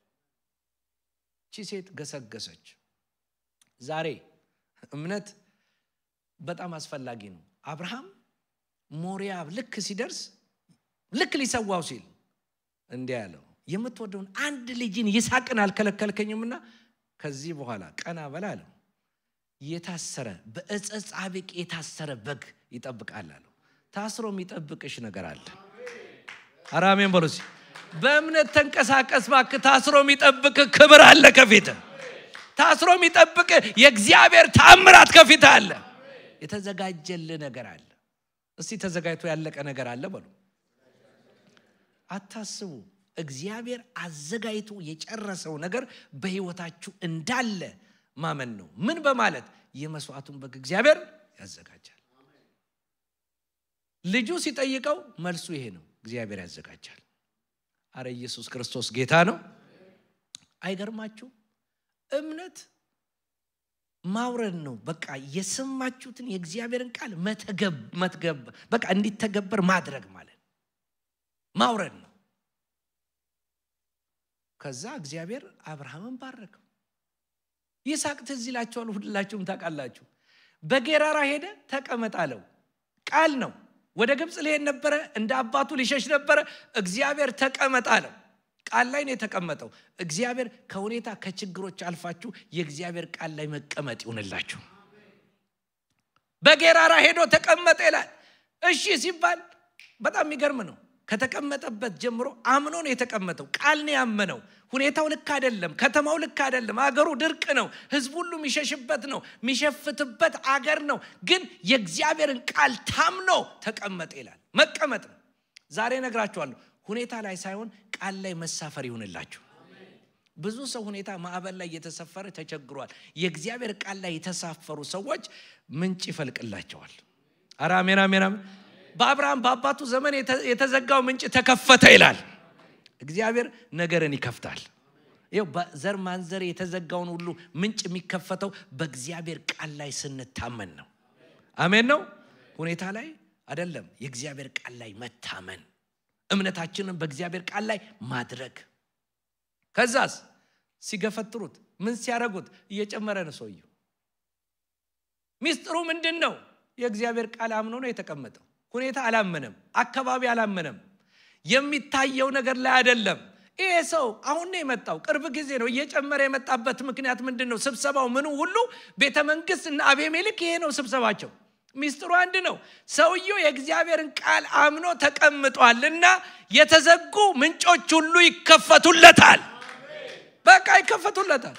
ቺ ሴት ገሰገሰች ዛሬ እምነት በጣም አስፈላጊ ነው አብርሃም ሞሪያብ ልክ ሲደርስ ልክ ሊሰዋው ሲል እንዲህ ያለው የምትወደውን አንድ ልጅን ይሳቅን አልከለከልከኝምና ከዚህ በኋላ ቀና በላ አለው የታሰረ በእፀ ጻብቅ የታሰረ በግ ይጠብቃል አለው ታስሮ የሚጠብቅሽ ነገር አለ አራሜን በሉሲ በእምነት ተንቀሳቀስ ባክ ታስሮ የሚጠብቅ ክብር አለ ከፊት ታስሮ የሚጠብቅ የእግዚአብሔር ታምራት ከፊት አለ የተዘጋጀል ነገር አለ እስቲ ተዘጋጅቶ ያለቀ ነገር አለ በሉ አታስቡ እግዚአብሔር አዘጋጅቶ የጨረሰው ነገር በህይወታችሁ እንዳለ ማመን ነው ምን በማለት የመስዋዕቱን በግ እግዚአብሔር ያዘጋጃል ልጁ ሲጠይቀው መልሱ ይሄ ነው እግዚአብሔር ያዘጋጃል አረ ኢየሱስ ክርስቶስ ጌታ ነው አይገርማችሁ እምነት ማውረድ ነው በቃ የሰማችሁትን የእግዚአብሔርን ቃል መትገብ በቃ እንዲተገበር ማድረግ ማለት ማውረድ ነው ከዛ እግዚአብሔር አብርሃምን ባረከው ይስሐቅ ትዝ ይላቸዋል ሁላችሁም ታውቃላችሁ በጌራራ ሄደ ተቀመጥ አለው ቃል ነው ወደ ግብፅ ሊሄድ ነበረ እንደ አባቱ ሊሸሽ ነበረ እግዚአብሔር ተቀመጥ አለው ቃል ላይ ነው የተቀመጠው እግዚአብሔር ከሁኔታ ከችግሮች አልፋችሁ የእግዚአብሔር ቃል ላይ መቀመጥ ይሁንላችሁ በጌራራ ሄዶ ተቀመጠ ይላል እሺ ሲባል በጣም የሚገርም ነው ከተቀመጠበት ጀምሮ አምኖ ነው የተቀመጠው ቃል ነው ያመነው ሁኔታው ልክ አይደለም ከተማው ልክ አይደለም አገሩ ድርቅ ነው ህዝብ ሁሉ የሚሸሽበት ነው የሚሸፍትበት አገር ነው ግን የእግዚአብሔርን ቃል ታምኖ ተቀመጠ ይላል መቀመጥ ነው ዛሬ ነግራችኋለሁ ሁኔታ ላይ ሳይሆን ቃል ላይ መሳፈር ይሁንላችሁ ብዙ ሰው ሁኔታ ማዕበል ላይ እየተሰፈረ ተቸግሯል የእግዚአብሔር ቃል ላይ የተሳፈሩ ሰዎች ምንጭ ይፈልቅላቸዋል አረ አሜን አሜን አሜን በአብርሃም በአባቱ ዘመን የተዘጋው ምንጭ ተከፈተ ይላል እግዚአብሔር ነገርን ይከፍታል ይው በዘር ማንዘር የተዘጋውን ሁሉ ምንጭ የሚከፈተው በእግዚአብሔር ቃል ላይ ስንታመን ነው አሜን ነው ሁኔታ ላይ አይደለም የእግዚአብሔር ቃል ላይ መታመን እምነታችንን በእግዚአብሔር ቃል ላይ ማድረግ ከዛስ ሲገፈትሩት ምን ሲያደረጉት እየጨመረ ነው ሰውየው ሚስጥሩ ምንድን ነው የእግዚአብሔር ቃል አምኖ ነው የተቀመጠው ሁኔታ አላመነም አካባቢ አላመነም የሚታየው ነገር ላይ አይደለም ይሄ ሰው አሁን ነው የመጣው ቅርብ ጊዜ ነው እየጨመረ የመጣበት ምክንያት ምንድን ነው ስብሰባው ምኑ ሁሉ ቤተ መንግስት እና አቤሜልክ ይሄ ነው ስብሰባቸው ሚስጥሩ አንድ ነው ሰውየው የእግዚአብሔርን ቃል አምኖ ተቀምጧል እና የተዘጉ ምንጮች ሁሉ ይከፈቱለታል በቃ ይከፈቱለታል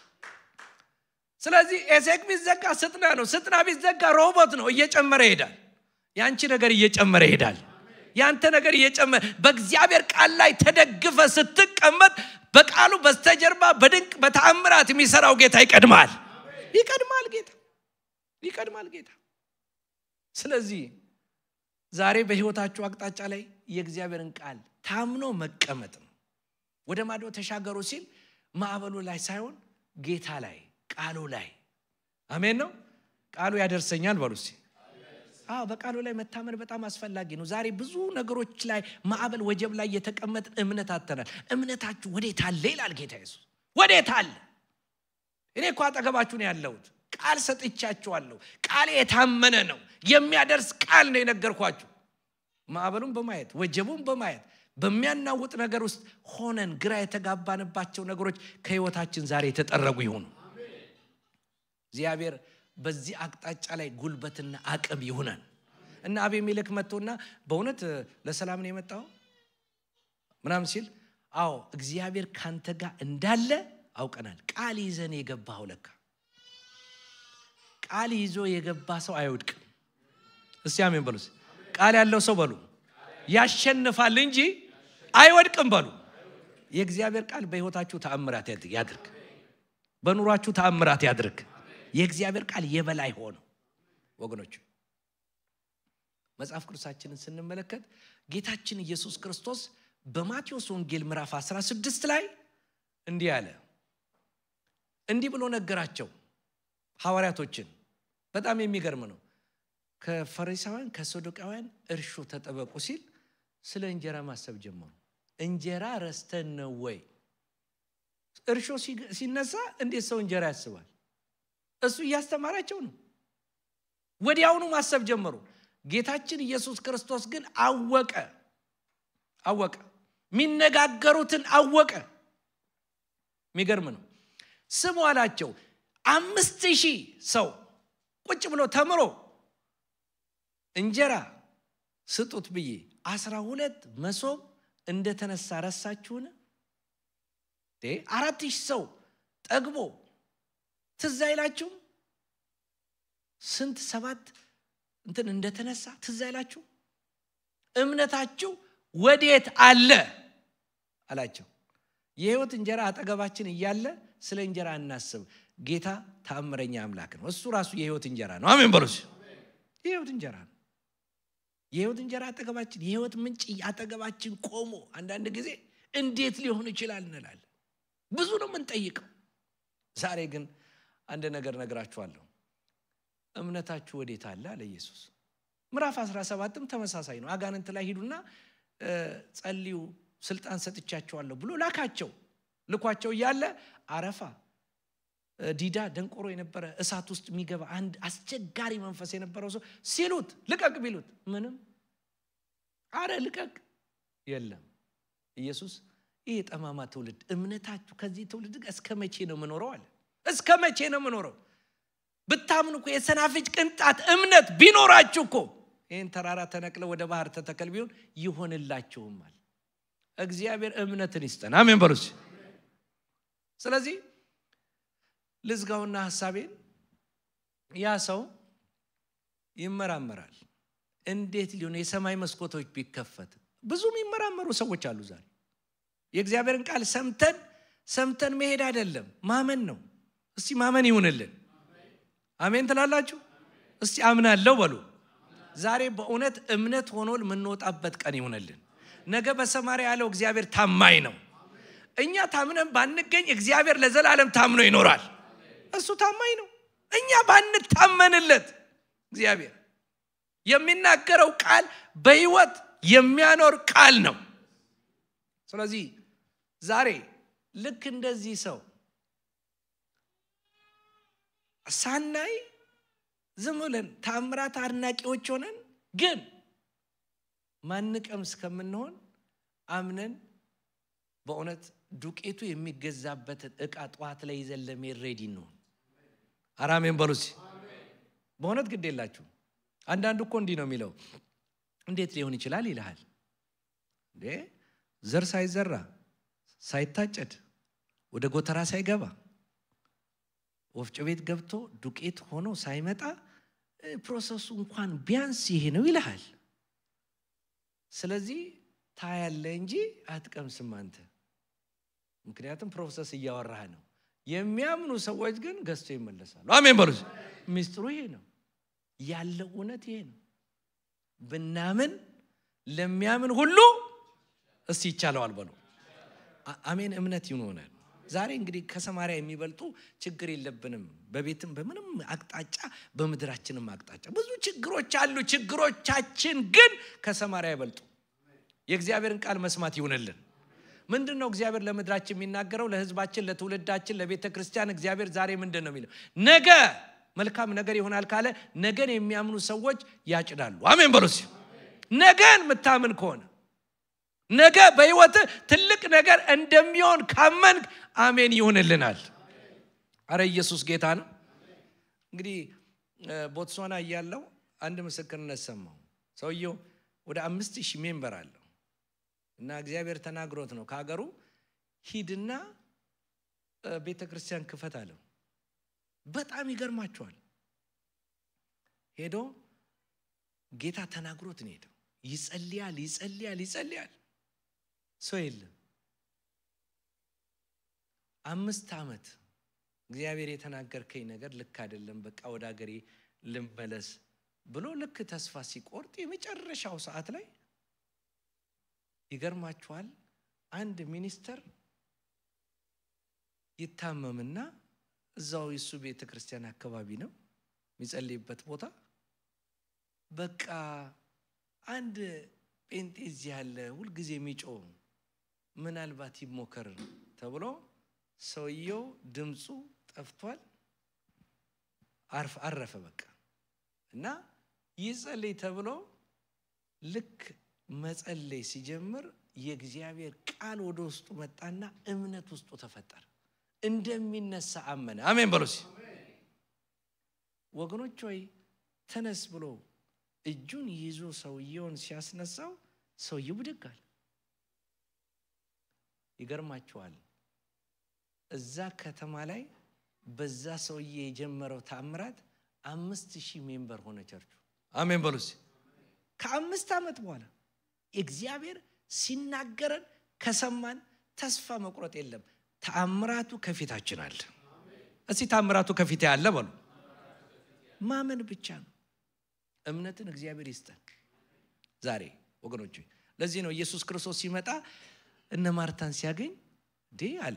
ስለዚህ ኤሴክ ቢዘጋ ስጥና ነው ስጥና ቢዘጋ ሮቦት ነው እየጨመረ ይሄዳል የአንቺ ነገር እየጨመረ ይሄዳል ያንተ ነገር እየጨመረ በእግዚአብሔር ቃል ላይ ተደግፈ ስትቀመጥ በቃሉ በስተጀርባ በድንቅ በተአምራት የሚሰራው ጌታ ይቀድማል ይቀድማል ጌታ ይቀድማል ጌታ ስለዚህ ዛሬ በህይወታችሁ አቅጣጫ ላይ የእግዚአብሔርን ቃል ታምኖ መቀመጥ ነው ወደ ማዶ ተሻገሩ ሲል ማዕበሉ ላይ ሳይሆን ጌታ ላይ ቃሉ ላይ አሜን ነው ቃሉ ያደርሰኛል በሉ አዎ በቃሉ ላይ መታመን በጣም አስፈላጊ ነው ዛሬ ብዙ ነገሮች ላይ ማዕበል ወጀብ ላይ የተቀመጥን እምነት አተናል እምነታችሁ ወዴት አለ ይላል ጌታ ኢየሱስ ወዴት አለ እኔ እኮ አጠገባችሁ ነው ያለሁት ቃል ሰጥቻችኋለሁ ቃል የታመነ ነው የሚያደርስ ቃል ነው የነገርኳችሁ ማዕበሉን በማየት ወጀቡን በማየት በሚያናውጥ ነገር ውስጥ ሆነን ግራ የተጋባንባቸው ነገሮች ከህይወታችን ዛሬ የተጠረጉ ይሆኑ እግዚአብሔር በዚህ አቅጣጫ ላይ ጉልበትና አቅም ይሁነን እና አቤሜሌክ መጥቶና በእውነት ለሰላም ነው የመጣው ምናም ሲል አዎ እግዚአብሔር ካንተ ጋር እንዳለ አውቀናል ቃል ይዘን የገባው ለካ ቃል ይዞ የገባ ሰው አይወድቅም እስቲ አሜን በሉ ቃል ያለው ሰው በሉ ያሸንፋል እንጂ አይወድቅም በሉ የእግዚአብሔር ቃል በህይወታችሁ ተአምራት ያድርግ በኑሯችሁ ተአምራት ያድርግ የእግዚአብሔር ቃል የበላይ ሆኖ ወገኖች መጽሐፍ ቅዱሳችንን ስንመለከት ጌታችን ኢየሱስ ክርስቶስ በማቴዎስ ወንጌል ምዕራፍ 16 ላይ እንዲህ አለ እንዲህ ብሎ ነገራቸው ሐዋርያቶችን በጣም የሚገርም ነው ከፈሪሳውያን ከሰዱቃውያን እርሾ ተጠበቁ ሲል ስለ እንጀራ ማሰብ ጀመሩ እንጀራ ረስተን ነው ወይ እርሾ ሲነሳ እንዴት ሰው እንጀራ ያስባል እሱ እያስተማራቸው ነው ወዲያውኑ ማሰብ ጀመሩ ጌታችን ኢየሱስ ክርስቶስ ግን አወቀ አወቀ የሚነጋገሩትን አወቀ የሚገርም ነው ስሙ አላቸው አምስት ሺህ ሰው ቁጭ ብሎ ተምሮ እንጀራ ስጡት ብዬ አስራ ሁለት መሶብ እንደተነሳ ረሳችሁን አራት ሺህ ሰው ጠግቦ ትዝ አይላችሁም ስንት ሰባት እንትን እንደተነሳ ትዝ አይላችሁ እምነታችሁ ወዴት አለ አላቸው የህይወት እንጀራ አጠገባችን እያለ ስለ እንጀራ እናስብ ጌታ ታምረኛ አምላክ ነው እሱ ራሱ የህይወት እንጀራ ነው አሜን በሉስ የህይወት እንጀራ ነው የህይወት እንጀራ አጠገባችን የህይወት ምንጭ አጠገባችን ቆሞ አንዳንድ ጊዜ እንዴት ሊሆን ይችላል እንላለን ብዙ ነው የምንጠይቀው ዛሬ ግን አንድ ነገር ነግራችኋለሁ እምነታችሁ ወዴት አለ አለ ኢየሱስ ምዕራፍ 17ም ተመሳሳይ ነው አጋንንት ላይ ሂዱና ጸልዩ ስልጣን ሰጥቻቸዋለሁ ብሎ ላካቸው ልኳቸው እያለ አረፋ ዲዳ ደንቆሮ የነበረ እሳት ውስጥ የሚገባ አንድ አስቸጋሪ መንፈስ የነበረው ሰው ሲሉት ልቀቅ ቢሉት ምንም አረ ልቀቅ የለም ኢየሱስ ይህ የጠማማ ትውልድ እምነታችሁ ከዚህ ትውልድ ጋር እስከ መቼ ነው የምኖረው አለ እስከ መቼ ነው የምኖረው ብታምኑ እኮ የሰናፍጭ ቅንጣት እምነት ቢኖራችሁ እኮ ይህን ተራራ ተነቅለ ወደ ባህር ተተከል ቢሆን ይሆንላችሁማል እግዚአብሔር እምነትን ይስጠን አሜን በሉስ ስለዚህ ልዝጋውና ሀሳቤን ያ ሰው ይመራመራል እንዴት ሊሆን የሰማይ መስኮቶች ቢከፈት ብዙ የሚመራመሩ ሰዎች አሉ ዛሬ የእግዚአብሔርን ቃል ሰምተን ሰምተን መሄድ አይደለም ማመን ነው እስቲ ማመን ይሁንልን አሜን ትላላችሁ እስቲ አምናለሁ በሉ ዛሬ በእውነት እምነት ሆኖ የምንወጣበት ቀን ይሁንልን ነገ በሰማሪያ ያለው እግዚአብሔር ታማኝ ነው እኛ ታምነን ባንገኝ እግዚአብሔር ለዘላለም ታምኖ ይኖራል እሱ ታማኝ ነው እኛ ባንታመንለት እግዚአብሔር የሚናገረው ቃል በህይወት የሚያኖር ቃል ነው ስለዚህ ዛሬ ልክ እንደዚህ ሰው ሳናይ ዝም ብለን ታምራት አድናቂዎች ሆነን ግን ማንቀም እስከምንሆን አምነን በእውነት ዱቄቱ የሚገዛበትን እቃ ጠዋት ላይ ይዘን ለመሄድ ሬዲ እንሆን አራሜን በሉሲ በእውነት ግድ የላችሁ አንዳንዱ እኮ እንዲህ ነው የሚለው እንዴት ሊሆን ይችላል ይልሃል እንዴ ዘር ሳይዘራ ሳይታጨድ ወደ ጎተራ ሳይገባ ወፍጮ ቤት ገብቶ ዱቄት ሆኖ ሳይመጣ ፕሮሰሱ እንኳን ቢያንስ ይሄ ነው ይልሃል ስለዚህ ታያለ እንጂ አትቀምስም አንተ ምክንያቱም ፕሮሰስ እያወራህ ነው የሚያምኑ ሰዎች ግን ገዝቶ ይመለሳሉ አሜን በሉ ሚስጥሩ ይሄ ነው ያለው እውነት ይሄ ነው ብናምን ለሚያምን ሁሉ እስቲ ይቻለዋል በሉ አሜን እምነት ይሆናል ዛሬ እንግዲህ ከሰማሪያ የሚበልጡ ችግር የለብንም በቤትም በምንም አቅጣጫ በምድራችንም አቅጣጫ ብዙ ችግሮች አሉ ችግሮቻችን ግን ከሰማሪያ አይበልጡ የእግዚአብሔርን ቃል መስማት ይሁንልን ምንድን ነው እግዚአብሔር ለምድራችን የሚናገረው ለህዝባችን ለትውልዳችን ለቤተ ክርስቲያን እግዚአብሔር ዛሬ ምንድን ነው የሚለው ነገ መልካም ነገር ይሆናል ካለ ነገን የሚያምኑ ሰዎች ያጭዳሉ አሜን በሉ ነገን የምታምን ከሆነ ነገ በህይወት ትልቅ ነገር እንደሚሆን ካመንክ አሜን ይሁንልናል አረ ኢየሱስ ጌታ ነው እንግዲህ ቦትስዋና እያለው አንድ ምስክርነት ሰማው ሰውየው ወደ አምስት ሺህ ሜምበር አለው እና እግዚአብሔር ተናግሮት ነው ከሀገሩ ሂድና ቤተ ክርስቲያን ክፈት አለው በጣም ይገርማቸዋል ሄዶ ጌታ ተናግሮት ነው ሄደው ይጸልያል ይጸልያል ይጸልያል ሰው የለም አምስት ዓመት እግዚአብሔር የተናገርከኝ ነገር ልክ አይደለም በቃ ወደ ሀገሬ ልመለስ ብሎ ልክ ተስፋ ሲቆርጥ የመጨረሻው ሰዓት ላይ ይገርማችኋል አንድ ሚኒስተር ይታመምና እዛው የሱ ቤተ ክርስቲያን አካባቢ ነው የሚጸልይበት ቦታ በቃ አንድ ጴንጤ እዚህ ያለ ሁልጊዜ የሚጮ ምናልባት ይሞከር ተብሎ ሰውየው ድምፁ ጠፍቷል አረፈ በቃ እና ይጸልይ ተብሎ ልክ መጸለይ ሲጀምር የእግዚአብሔር ቃል ወደ ውስጡ መጣና እምነት ውስጡ ተፈጠረ እንደሚነሳ አመነ አሜን በሉሲ ወገኖች ወይ ተነስ ብሎ እጁን ይዞ ሰውየውን ሲያስነሳው ሰውየው ብድጋል ይገርማችኋል እዛ ከተማ ላይ በዛ ሰውዬ የጀመረው ታምራት አምስት ሺህ ሜምበር ሆነ ቸርቹ አሜን በሉስ ከአምስት ዓመት በኋላ እግዚአብሔር ሲናገረን ከሰማን ተስፋ መቁረጥ የለም ተአምራቱ ከፊታችን አለ እስቲ ታምራቱ ከፊት ያለ በሉ ማመን ብቻ ነው እምነትን እግዚአብሔር ይስጠን ዛሬ ወገኖች ለዚህ ነው ኢየሱስ ክርስቶስ ሲመጣ እነ ማርታን ሲያገኝ ዴ አለ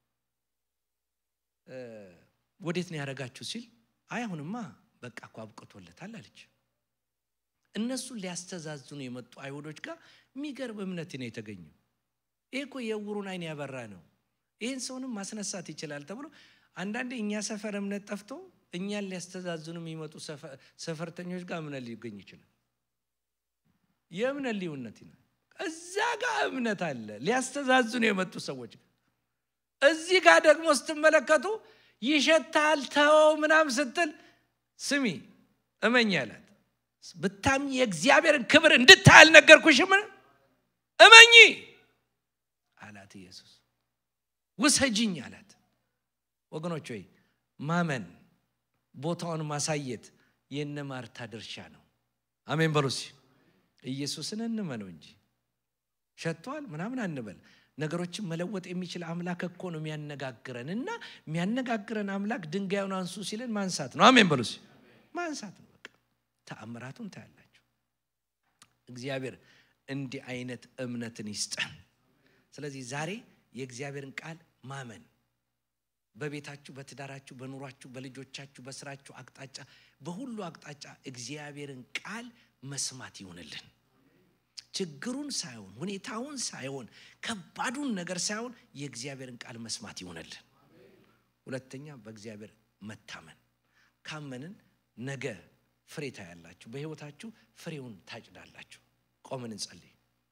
ወዴት ነው ያደረጋችሁ ሲል አይ አሁንማ በቃ እኮ አብቅቶለታል አለች እነሱን ሊያስተዛዝኑ የመጡ አይሁዶች ጋር የሚገርም እምነት ነው የተገኘው ይህ እኮ የዕውሩን አይን ያበራ ነው ይህን ሰውንም ማስነሳት ይችላል ተብሎ አንዳንዴ እኛ ሰፈር እምነት ጠፍቶ እኛን ሊያስተዛዝኑ የሚመጡ ሰፈርተኞች ጋር እምነት ሊገኝ ይችላል። የእምነት ልዩነት ይነ እዛ ጋር እምነት አለ ሊያስተዛዝኑ የመጡ ሰዎች እዚህ ጋር ደግሞ ስትመለከቱ ይሸታል ተወው ምናም ስትል ስሚ እመኝ አላት። ብታምኝ የእግዚአብሔርን ክብር እንድታይ አልነገርኩሽምን? እመኚ አላት ኢየሱስ። ውሰጅኝ አላት። ወገኖች ሆይ ማመን ቦታውን ማሳየት የነ ማርታ ድርሻ ነው። አሜን በሉሲ። ኢየሱስን እንመነው እንጂ ሸቷል ምናምን አንበል። ነገሮችን መለወጥ የሚችል አምላክ እኮ ነው የሚያነጋግረን እና የሚያነጋግረን አምላክ ድንጋዩን አንሱ ሲለን ማንሳት ነው። አሜን በሉሲ። ማንሳት ነው። በቃ ተአምራቱን ታያላችሁ። እግዚአብሔር እንዲህ አይነት እምነትን ይስጠን። ስለዚህ ዛሬ የእግዚአብሔርን ቃል ማመን በቤታችሁ፣ በትዳራችሁ፣ በኑሯችሁ፣ በልጆቻችሁ፣ በስራችሁ አቅጣጫ፣ በሁሉ አቅጣጫ እግዚአብሔርን ቃል መስማት ይሆንልን። ችግሩን ሳይሆን ሁኔታውን ሳይሆን ከባዱን ነገር ሳይሆን የእግዚአብሔርን ቃል መስማት ይሆንልን። ሁለተኛ በእግዚአብሔር መታመን። ካመንን ነገ ፍሬ ታያላችሁ። በህይወታችሁ ፍሬውን ታጭዳላችሁ። ቆምን እንጸልይ።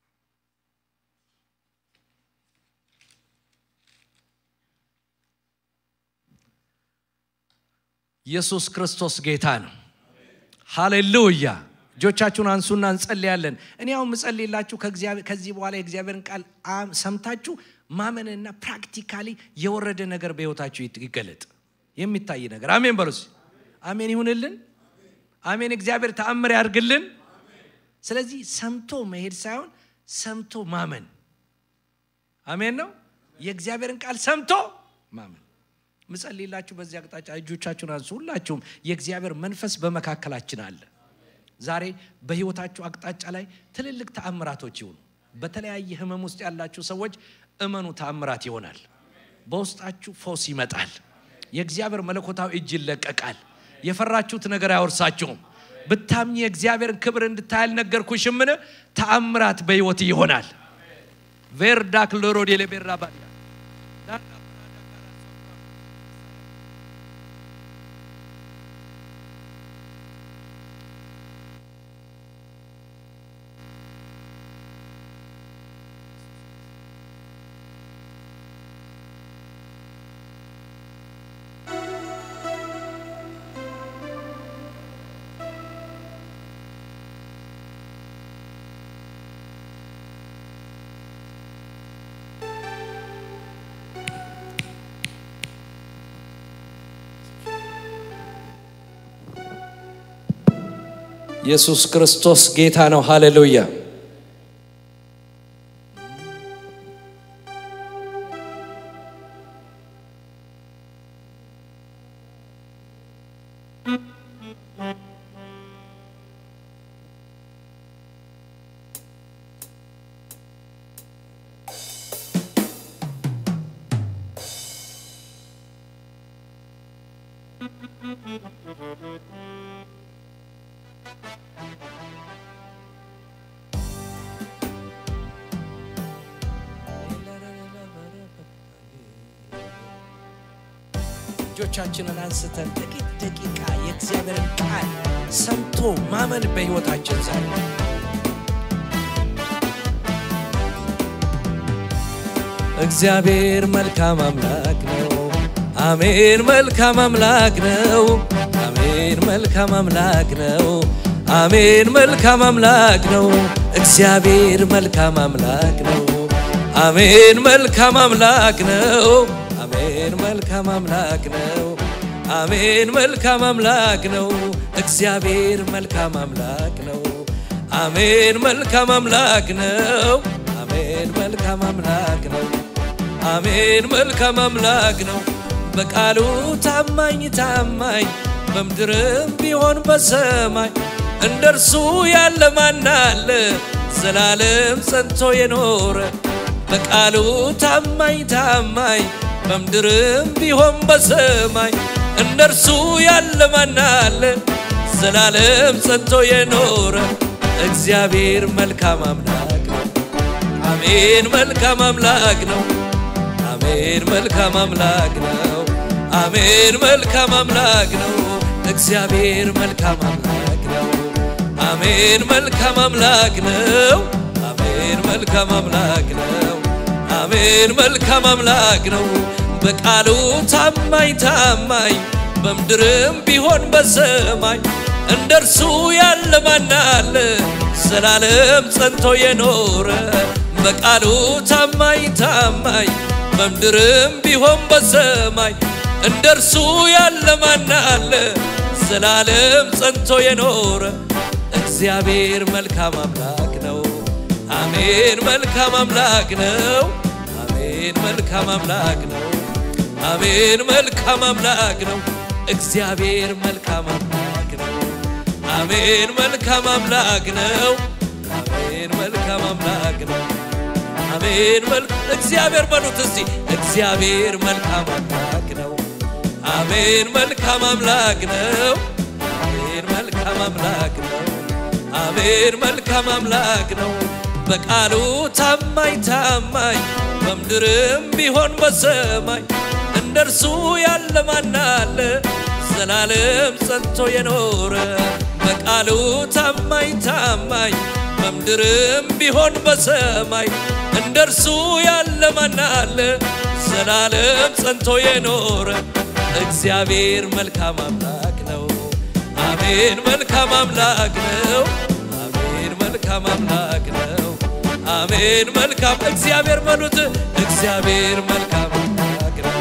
ኢየሱስ ክርስቶስ ጌታ ነው። ሃሌሉያ። እጆቻችሁን አንሱና እንጸልያለን። እኔ አሁን ምጸልይላችሁ ከዚህ በኋላ የእግዚአብሔርን ቃል ሰምታችሁ ማመንና ፕራክቲካሊ የወረደ ነገር በህይወታችሁ ይገለጥ። የሚታይ ነገር አሜን በሉስ። አሜን ይሁንልን። አሜን። እግዚአብሔር ተአምር ያርግልን። ስለዚህ ሰምቶ መሄድ ሳይሆን ሰምቶ ማመን አሜን ነው። የእግዚአብሔርን ቃል ሰምቶ ማመን ምጸልይላችሁ በዚህ አቅጣጫ እጆቻችሁን አንሱ። ሁላችሁም የእግዚአብሔር መንፈስ በመካከላችን አለ። ዛሬ በህይወታችሁ አቅጣጫ ላይ ትልልቅ ተአምራቶች ይሁኑ። በተለያየ ህመም ውስጥ ያላችሁ ሰዎች እመኑ፣ ተአምራት ይሆናል። በውስጣችሁ ፈውስ ይመጣል። የእግዚአብሔር መለኮታዊ እጅ ይለቀቃል። የፈራችሁት ነገር አይወርሳችሁም። ብታምኝ የእግዚአብሔርን ክብር እንድታይ አልነገርኩሽምን? ተአምራት በህይወት ይሆናል። ቬርዳክ ሎሮድ የሌቤራ ባያ ኢየሱስ ክርስቶስ ጌታ ነው። ሃሌሉያ። እጆቻችንን አንስተን ጥቂት ደቂቃ የእግዚአብሔርን ቃል ሰምቶ ማመን በሕይወታችን ዛሬ እግዚአብሔር መልካም አምላክ ነው። አሜን። መልካም አምላክ ነው። አሜን። መልካም አምላክ ነው። አሜን። መልካም አምላክ ነው። እግዚአብሔር መልካም አምላክ ነው። አሜን። መልካም አምላክ ነው። አሜን መልካም አምላክ ነው። አሜን መልካም አምላክ ነው። እግዚአብሔር መልካም አምላክ ነው። አሜን መልካም አምላክ ነው። አሜን መልካም አምላክ ነው። አሜን መልካም አምላክ ነው። በቃሉ ታማኝ ታማኝ በምድርም ቢሆን በሰማይ እንደ እርሱ ያለ ማን አለ? ዘላለም ጸንቶ የኖረ በቃሉ ታማኝ ታማኝ በምድርም ቢሆን በሰማይ እንደ እርሱ ያለ ማን አለ? ዘላለም ጸንቶ የኖረ እግዚአብሔር መልካም አምላክ ነው። አሜን መልካም አምላክ ነው። አሜን መልካም አምላክ ነው። አሜን መልካም አምላክ ነው እግዚአብሔር መልካም አምላክ ነው አሜን መልካም አምላክ ነው አሜን መልካም አምላክ ነው አሜን መልካም አምላክ ነው በቃሉ ታማኝ ታማኝ በምድርም ቢሆን በሰማይ እንደ እርሱ ያለ ማን አለ ዘላለም ጸንቶ የኖረ በቃሉ ታማኝ ታማኝ በምድርም ቢሆን በሰማይ እንደ እርሱ ያለ ማን አለ ዘላለም ጸንቶ የኖረ እግዚአብሔር መልካም አምላክ ነው አሜን መልካም አምላክ ነው አሜን መልካም አምላክ ነው አሜን መልካም አምላክ ነው እግዚአብሔር መልካም አምላክ ነው አሜን መልካም አምላክ ነው አሜን መልካም አምላክ ነው አሜን መልክ እግዚአብሔር በሉት እስቲ እግዚአብሔር መልካም አምላክ ነው አሜን መልካም አምላክ ነው አሜን መልካም አምላክ ነው አሜን መልካም አምላክ ነው በቃሉ ታማኝ ታማኝ በምድርም ቢሆን በሰማይ እንደ እርሱ ያለ ማን አለ ዘላለም ጸንቶ የኖረ በቃሉ ታማኝ ታማኝ በምድርም ቢሆን በሰማይ እንደ እርሱ ያለ ማን አለ ዘላለም ጸንቶ የኖረ እግዚአብሔር መልካም አምላክ ነው አሜን መልካም አምላክ ነው አሜን መልካም አምላክ ነው አሜን መልካም እግዚአብሔር በሉት እግዚአብሔር መልካም አምላክ ነው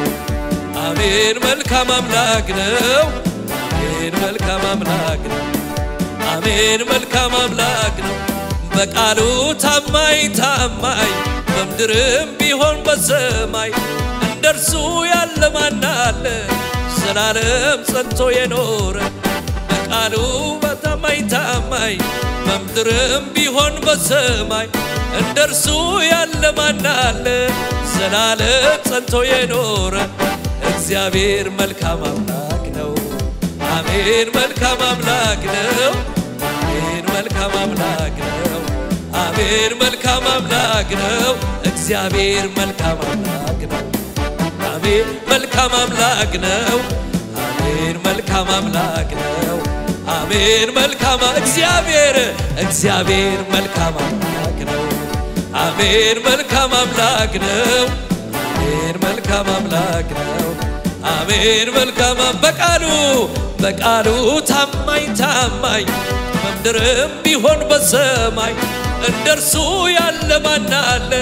አሜን መልካም አምላክ ነው አሜን መልካም አምላክ ነው አሜን መልካም አምላክ ነው በቃሉ ታማኝ ታማኝ በምድርም ቢሆን በሰማይ እንደ እርሱ ያለ ማን አለ ዘላለም ጸንቶ የኖረ በቃሉ በታማኝ ታማኝ በምድርም ቢሆን በሰማይ እንደ እርሱ ያለ ማን አለ ዘላለም ጸንቶ የኖረ እግዚአብሔር መልካም አምላክ ነው አሜን መልካም አምላክ ነው አሜን መልካም አምላክ ነው አሜን መልካም አምላክ ነው እግዚአብሔር መልካም አምላክ ነው አሜን መልካም አምላክ ነው አሜን መልካም አምላክ ነው አሜን መልካም እግዚአብሔር እግዚአብሔር መልካም አምላክ ነው አሜን መልካም አምላክ ነው አሜን መልካም አምላክ ነው አሜን መልካም በቃሉ በቃሉ ታማኝ ታማኝ በምድርም ቢሆን በሰማይ እንደ እርሱ ያለ ማን አለ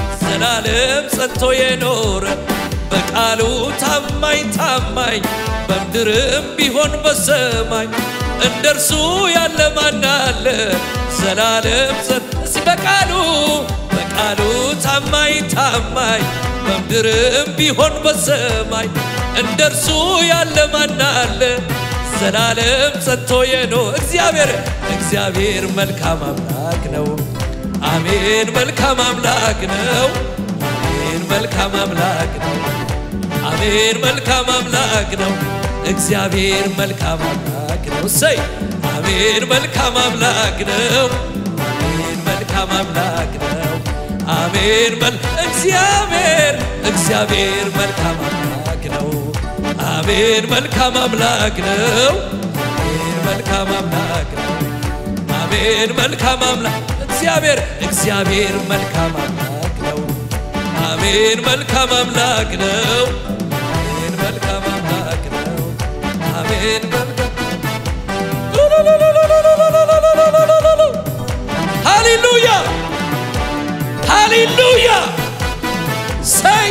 ዘላለም ጸንቶ የኖረ በቃሉ ታማኝ ታማኝ በምድርም ቢሆን በሰማይ እንደ እርሱ ያለ ማን አለ ዘላለም ጸን እዚህ በቃሉ በቃሉ ታማኝ ታማኝ በምድርም ቢሆን በሰማይ እንደ እርሱ ያለ ማን አለ ዘላለም ጸንቶ የኖ እግዚአብሔር እግዚአብሔር መልካም አምላክ ነው አሜን መልካም አምላክ ነው አሜን መልካም አምላክ ነው አሜን መልካም አምላክ ነው እግዚአብሔር መልካም አምላክ ነው እሰይ አሜን መልካም አምላክ ነው አሜን መልካም አምላክ ነው አሜን መል እግዚአብሔር እግዚአብሔር መልካም አምላክ ነው አሜን መልካም አምላክ ነው አሜን መልካም አምላክ ነው አሜን መልካም አምላክ እግዚአብሔር እግዚአብሔር መልካም አምላክ ነው አሜን መልካም አምላክ ነው አሜን መልካም አምላክ ነው አሜን መልካም ሃሌሉያ ሃሌሉያ ሰይ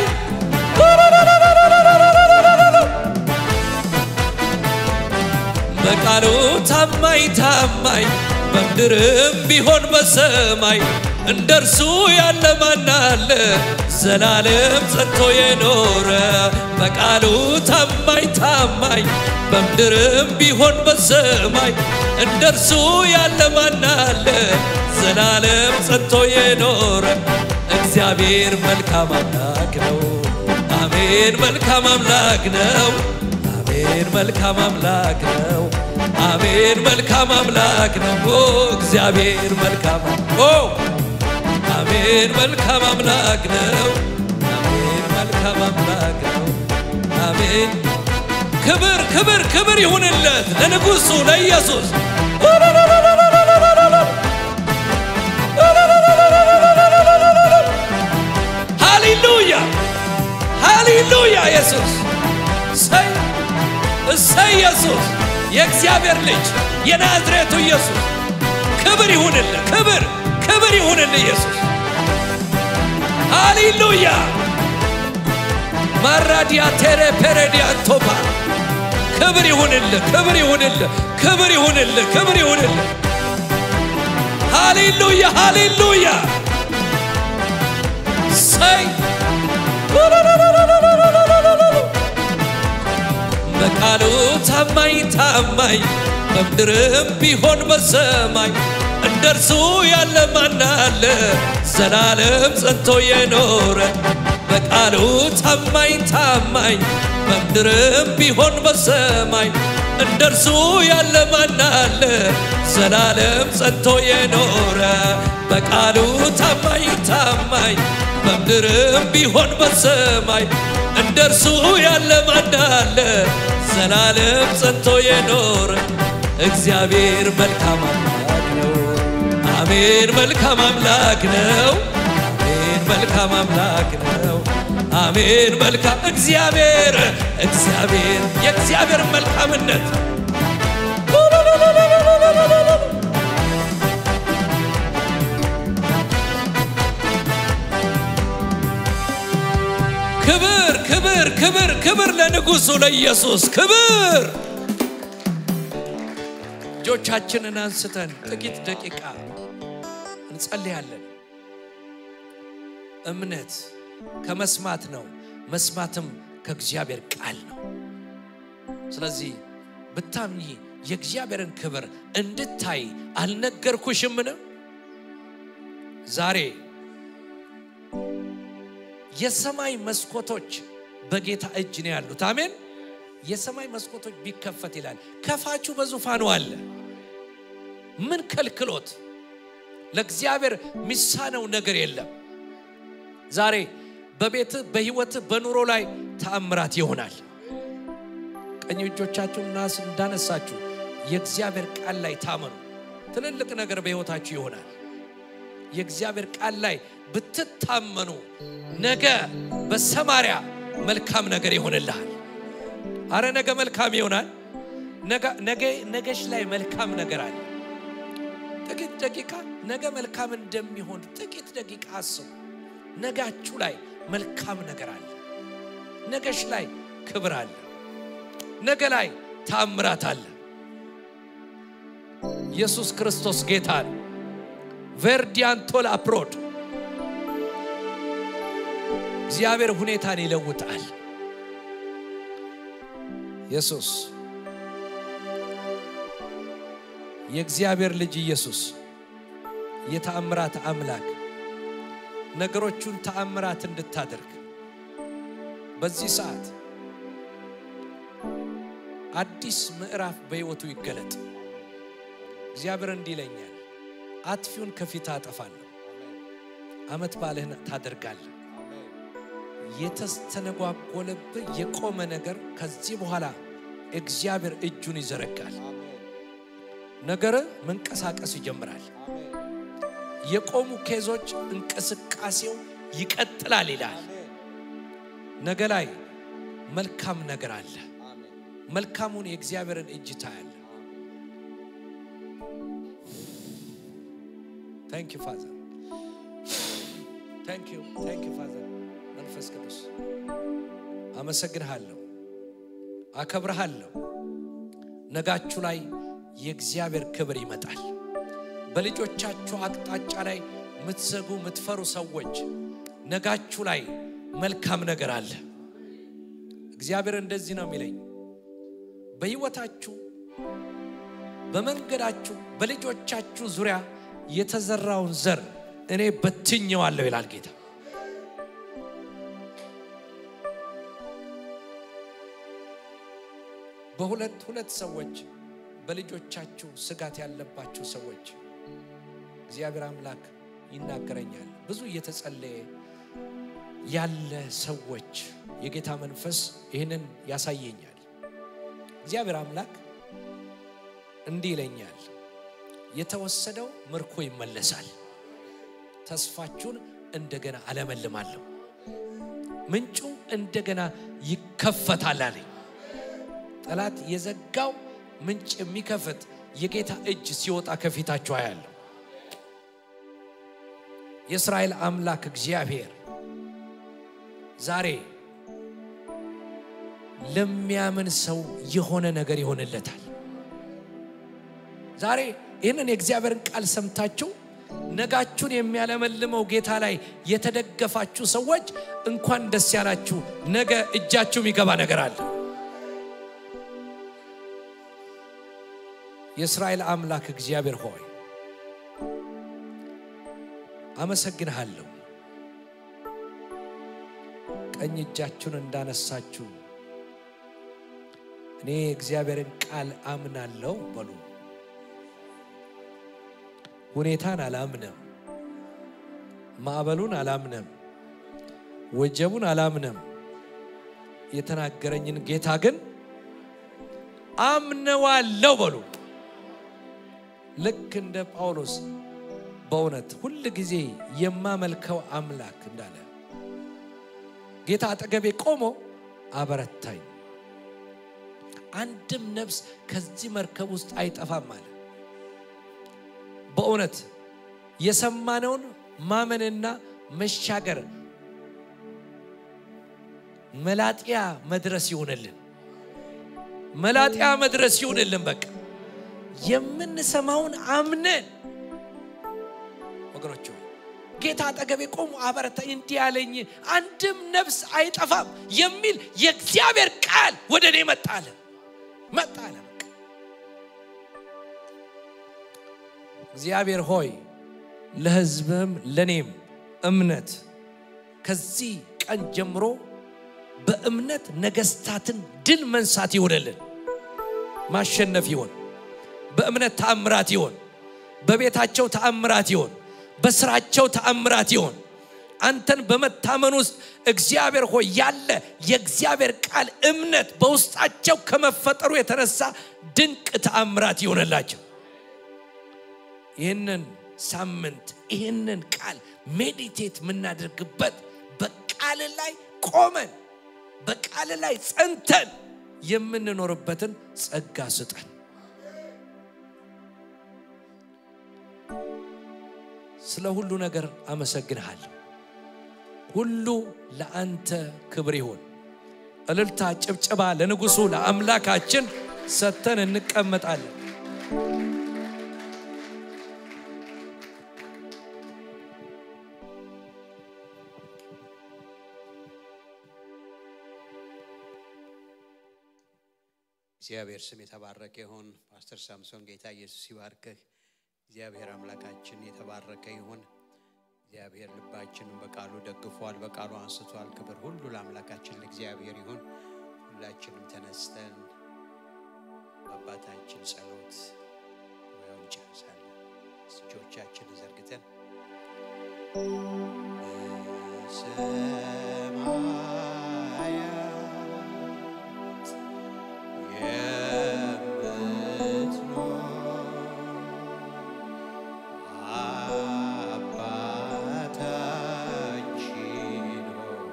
በቃሉ ታማኝ ታማኝ በምድርም ቢሆን በሰማይ እንደ እርሱ ያለ ማን አለ ዘላለም ጸንቶ የኖረ በቃሉ ታማኝ ታማኝ በምድርም ቢሆን በሰማይ እንደ እርሱ ያለ ማን አለ ዘላለም ጸንቶ የኖረ እግዚአብሔር መልካም አምላክ ነው አሜን መልካም አምላክ ነው አሜን መልካም አምላክ ነው አሜን መልካም አምላክ ነው ኦ እግዚአብሔር መልካም ኦ አሜን መልካም አምላክ ነው አሜን መልካም አምላክ ነው አሜን ክብር ክብር ክብር ይሁንለት ለንጉሡ ለኢየሱስ። ሃሌሉያ ሃሌሉያ! ኢየሱስ እሰይ እሰይ! ኢየሱስ የእግዚአብሔር ልጅ የናዝሬቱ ኢየሱስ ክብር ይሁንልህ፣ ክብር ክብር ይሁንልህ ኢየሱስ። ሃሌሉያ ማራዲያ ቴሬ ፔሬዲያ ቶፓ ክብር ይሁንልህ፣ ክብር ይሁንልህ፣ ክብር ይሁንልህ፣ ክብር ይሁንልህ። ሃሌሉያ ሃሌሉያ! ሰይ በቃሉ ታማኝ ታማኝ በምድርም ቢሆን በሰማይ እንደርሱ ያለ ማን አለ? ዘላለም ጸንቶ የኖረ በቃሉ ታማኝ ታማኝ በምድርም ቢሆን በሰማይ እንደርሱ ያለ ማን አለ? ዘላለም ጸንቶ የኖረ በቃሉ ታማኝ ታማኝ በምድርም ቢሆን በሰማይ እንደርሱ ያለ ማን አለ? ዘላለም ጸንቶ የኖረ እግዚአብሔር መልካም አምላክ ነው። አሜን መልካም አምላክ ነው። አሜን መልካም አምላክ ነው። አሜን መልካም እግዚአብሔር እግዚአብሔር የእግዚአብሔር መልካምነት ክብር ክብር ክብር ክብር ለንጉሡ ለኢየሱስ ክብር። እጆቻችንን አንስተን ጥቂት ደቂቃ እንጸልያለን። እምነት ከመስማት ነው፣ መስማትም ከእግዚአብሔር ቃል ነው። ስለዚህ ብታምኚ የእግዚአብሔርን ክብር እንድታይ አልነገርኩሽምን? ዛሬ የሰማይ መስኮቶች በጌታ እጅ ነው ያሉት። አሜን። የሰማይ መስኮቶች ቢከፈት ይላል። ከፋቹ በዙፋኑ አለ። ምን ከልክሎት? ለእግዚአብሔር ሚሳነው ነገር የለም። ዛሬ በቤትህ በህይወትህ በኑሮ ላይ ተአምራት ይሆናል። ቀኝ እጆቻችሁን ናስ እንዳነሳችሁ የእግዚአብሔር ቃል ላይ ታመኑ። ትልልቅ ነገር በህይወታችሁ ይሆናል። የእግዚአብሔር ቃል ላይ ብትታመኑ ነገ በሰማርያ መልካም ነገር ይሆንልሃል። አረ ነገ መልካም ይሆናል። ነገ ነገሽ ላይ መልካም ነገር አለ። ጥቂት ደቂቃ ነገ መልካም እንደሚሆን ጥቂት ደቂቃ አስቡ። ነጋችሁ ላይ መልካም ነገር አለ። ነገሽ ላይ ክብር አለ። ነገ ላይ ታምራት አለ። ኢየሱስ ክርስቶስ ጌታ ነው። ቨርዲያንቶል አፕሮድ እግዚአብሔር ሁኔታን ይለውጣል። ኢየሱስ የእግዚአብሔር ልጅ ኢየሱስ የተአምራት አምላክ ነገሮቹን ተአምራት እንድታደርግ በዚህ ሰዓት አዲስ ምዕራፍ በሕይወቱ ይገለጥ። እግዚአብሔር እንዲህ ይለኛል፣ አጥፊውን ከፊት አጠፋለሁ፣ ዓመት በዓልህን ታደርጋለህ። የተስተነጓጎለብህ የቆመ ነገር ከዚህ በኋላ እግዚአብሔር እጁን ይዘረጋል። ነገር መንቀሳቀስ ይጀምራል። የቆሙ ኬዞች እንቅስቃሴው ይቀጥላል ይላል። ነገ ላይ መልካም ነገር አለ። መልካሙን የእግዚአብሔርን እጅ ታያለ። ታንክ ዩ ፋዘር ታንክ ዩ ታንክ ዩ ፋዘር መንፈስ ቅዱስ አመሰግንሃለሁ፣ አከብርሃለሁ። ነጋችሁ ላይ የእግዚአብሔር ክብር ይመጣል። በልጆቻችሁ አቅጣጫ ላይ የምትዘጉ የምትፈሩ ሰዎች ነጋችሁ ላይ መልካም ነገር አለ። እግዚአብሔር እንደዚህ ነው የሚለኝ፣ በሕይወታችሁ፣ በመንገዳችሁ፣ በልጆቻችሁ ዙሪያ የተዘራውን ዘር እኔ በትኘዋለሁ ይላል ጌታ። በሁለት ሁለት ሰዎች በልጆቻችሁ ስጋት ያለባችሁ ሰዎች እግዚአብሔር አምላክ ይናገረኛል። ብዙ እየተጸለየ ያለ ሰዎች የጌታ መንፈስ ይህንን ያሳየኛል። እግዚአብሔር አምላክ እንዲህ ይለኛል፣ የተወሰደው ምርኮ ይመለሳል፣ ተስፋችሁን እንደገና አለመልማለሁ፣ ምንጩ እንደገና ይከፈታል አለኝ። ጠላት የዘጋው ምንጭ የሚከፍት የጌታ እጅ ሲወጣ ከፊታችሁ አያለሁ። የእስራኤል አምላክ እግዚአብሔር ዛሬ ለሚያምን ሰው የሆነ ነገር ይሆንለታል። ዛሬ ይህንን የእግዚአብሔርን ቃል ሰምታችሁ ነጋችሁን የሚያለመልመው ጌታ ላይ የተደገፋችሁ ሰዎች እንኳን ደስ ያላችሁ። ነገ እጃችሁ የሚገባ ነገር አለ። የእስራኤል አምላክ እግዚአብሔር ሆይ አመሰግንሃለሁ። ቀኝ እጃችሁን እንዳነሳችሁ እኔ እግዚአብሔርን ቃል አምናለሁ በሉ። ሁኔታን አላምንም፣ ማዕበሉን አላምንም፣ ወጀቡን አላምንም። የተናገረኝን ጌታ ግን አምነዋለሁ በሉ። ልክ እንደ ጳውሎስ በእውነት ሁል ጊዜ የማመልከው አምላክ እንዳለ ጌታ አጠገቤ ቆሞ አበረታኝ፣ አንድም ነፍስ ከዚህ መርከብ ውስጥ አይጠፋም አለ። በእውነት የሰማነውን ማመንና መሻገር መላጢያ መድረስ ይሆንልን፣ መላጢያ መድረስ ይሆንልን። በቃ የምንሰማውን አምነን ወገኖች ጌታ አጠገቤ ቆሞ አበረታኝ፣ እንዲህ ያለኝ አንድም ነፍስ አይጠፋም የሚል የእግዚአብሔር ቃል ወደ እኔ መጣለ መጣለ። በቃ እግዚአብሔር ሆይ ለሕዝብህም ለእኔም እምነት ከዚህ ቀን ጀምሮ በእምነት ነገስታትን ድል መንሳት ይሆንልን፣ ማሸነፍ ይሆን፣ በእምነት ተአምራት ይሆን፣ በቤታቸው ተአምራት ይሆን በስራቸው ተአምራት ይሆን። አንተን በመታመን ውስጥ እግዚአብሔር ሆይ ያለ የእግዚአብሔር ቃል እምነት በውስጣቸው ከመፈጠሩ የተነሳ ድንቅ ተአምራት ይሆንላቸው። ይህንን ሳምንት ይህንን ቃል ሜዲቴት የምናደርግበት በቃል ላይ ቆመን በቃል ላይ ጸንተን የምንኖርበትን ጸጋ ስጠን። ስለ ሁሉ ነገር አመሰግንሃለሁ። ሁሉ ለአንተ ክብር ይሁን። እልልታ፣ ጭብጨባ ለንጉሡ ለአምላካችን ሰጥተን እንቀመጣለን። እግዚአብሔር ስም የተባረከ ይሁን። ፓስተር ሳምሶን ጌታ ኢየሱስ ይባርክህ። እግዚአብሔር አምላካችን የተባረከ ይሁን። እግዚአብሔር ልባችንን በቃሉ ደግፏል፣ በቃሉ አንስቷል። ክብር ሁሉ ለአምላካችን ለእግዚአብሔር ይሁን። ሁላችንም ተነስተን በአባታችን ጸሎት ሙያውን ጨርሳለን። እጆቻችንን ዘርግተን በሰማያት አባታችን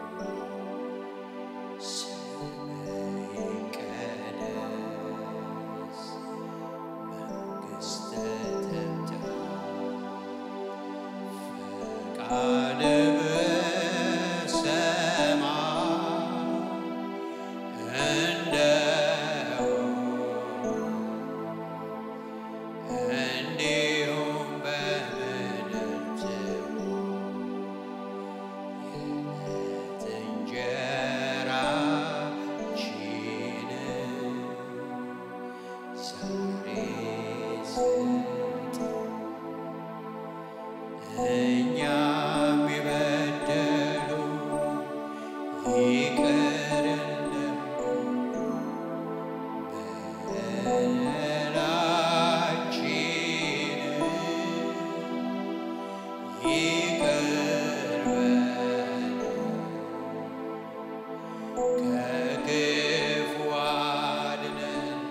ሆይ ስምህ ይቀደስ፣ መንግሥትህ ትምጣ፣ ፈቃድህ በሰማይ እንደሆነ እንዲሁም በምድር ትሁን። የዕለት እንጀራችንን ዛሬ ስጠን፣ እኛም የበደሉንን ይቅር በደላችንን ይቅር በለን ከክፉ አድነን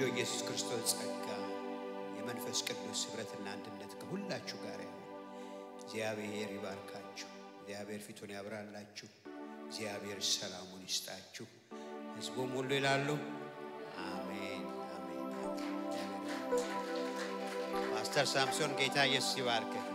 ኢየሱስ ክርስቶስ ጸጋ የመንፈስ ቅዱስ ኅብረትና አንድነት ከሁላችሁ ጋር ያለ እግዚአብሔር ይባርካችሁ። እግዚአብሔር ፊቱን ያብራላችሁ። እግዚአብሔር ሰላሙን ይስጣችሁ። ሕዝቡም ሁሉ ይላሉ አሜን፣ አሜን፣ አሜን። ፓስተር ሳምሶን ጌታ ኢየሱስ ይባርክ።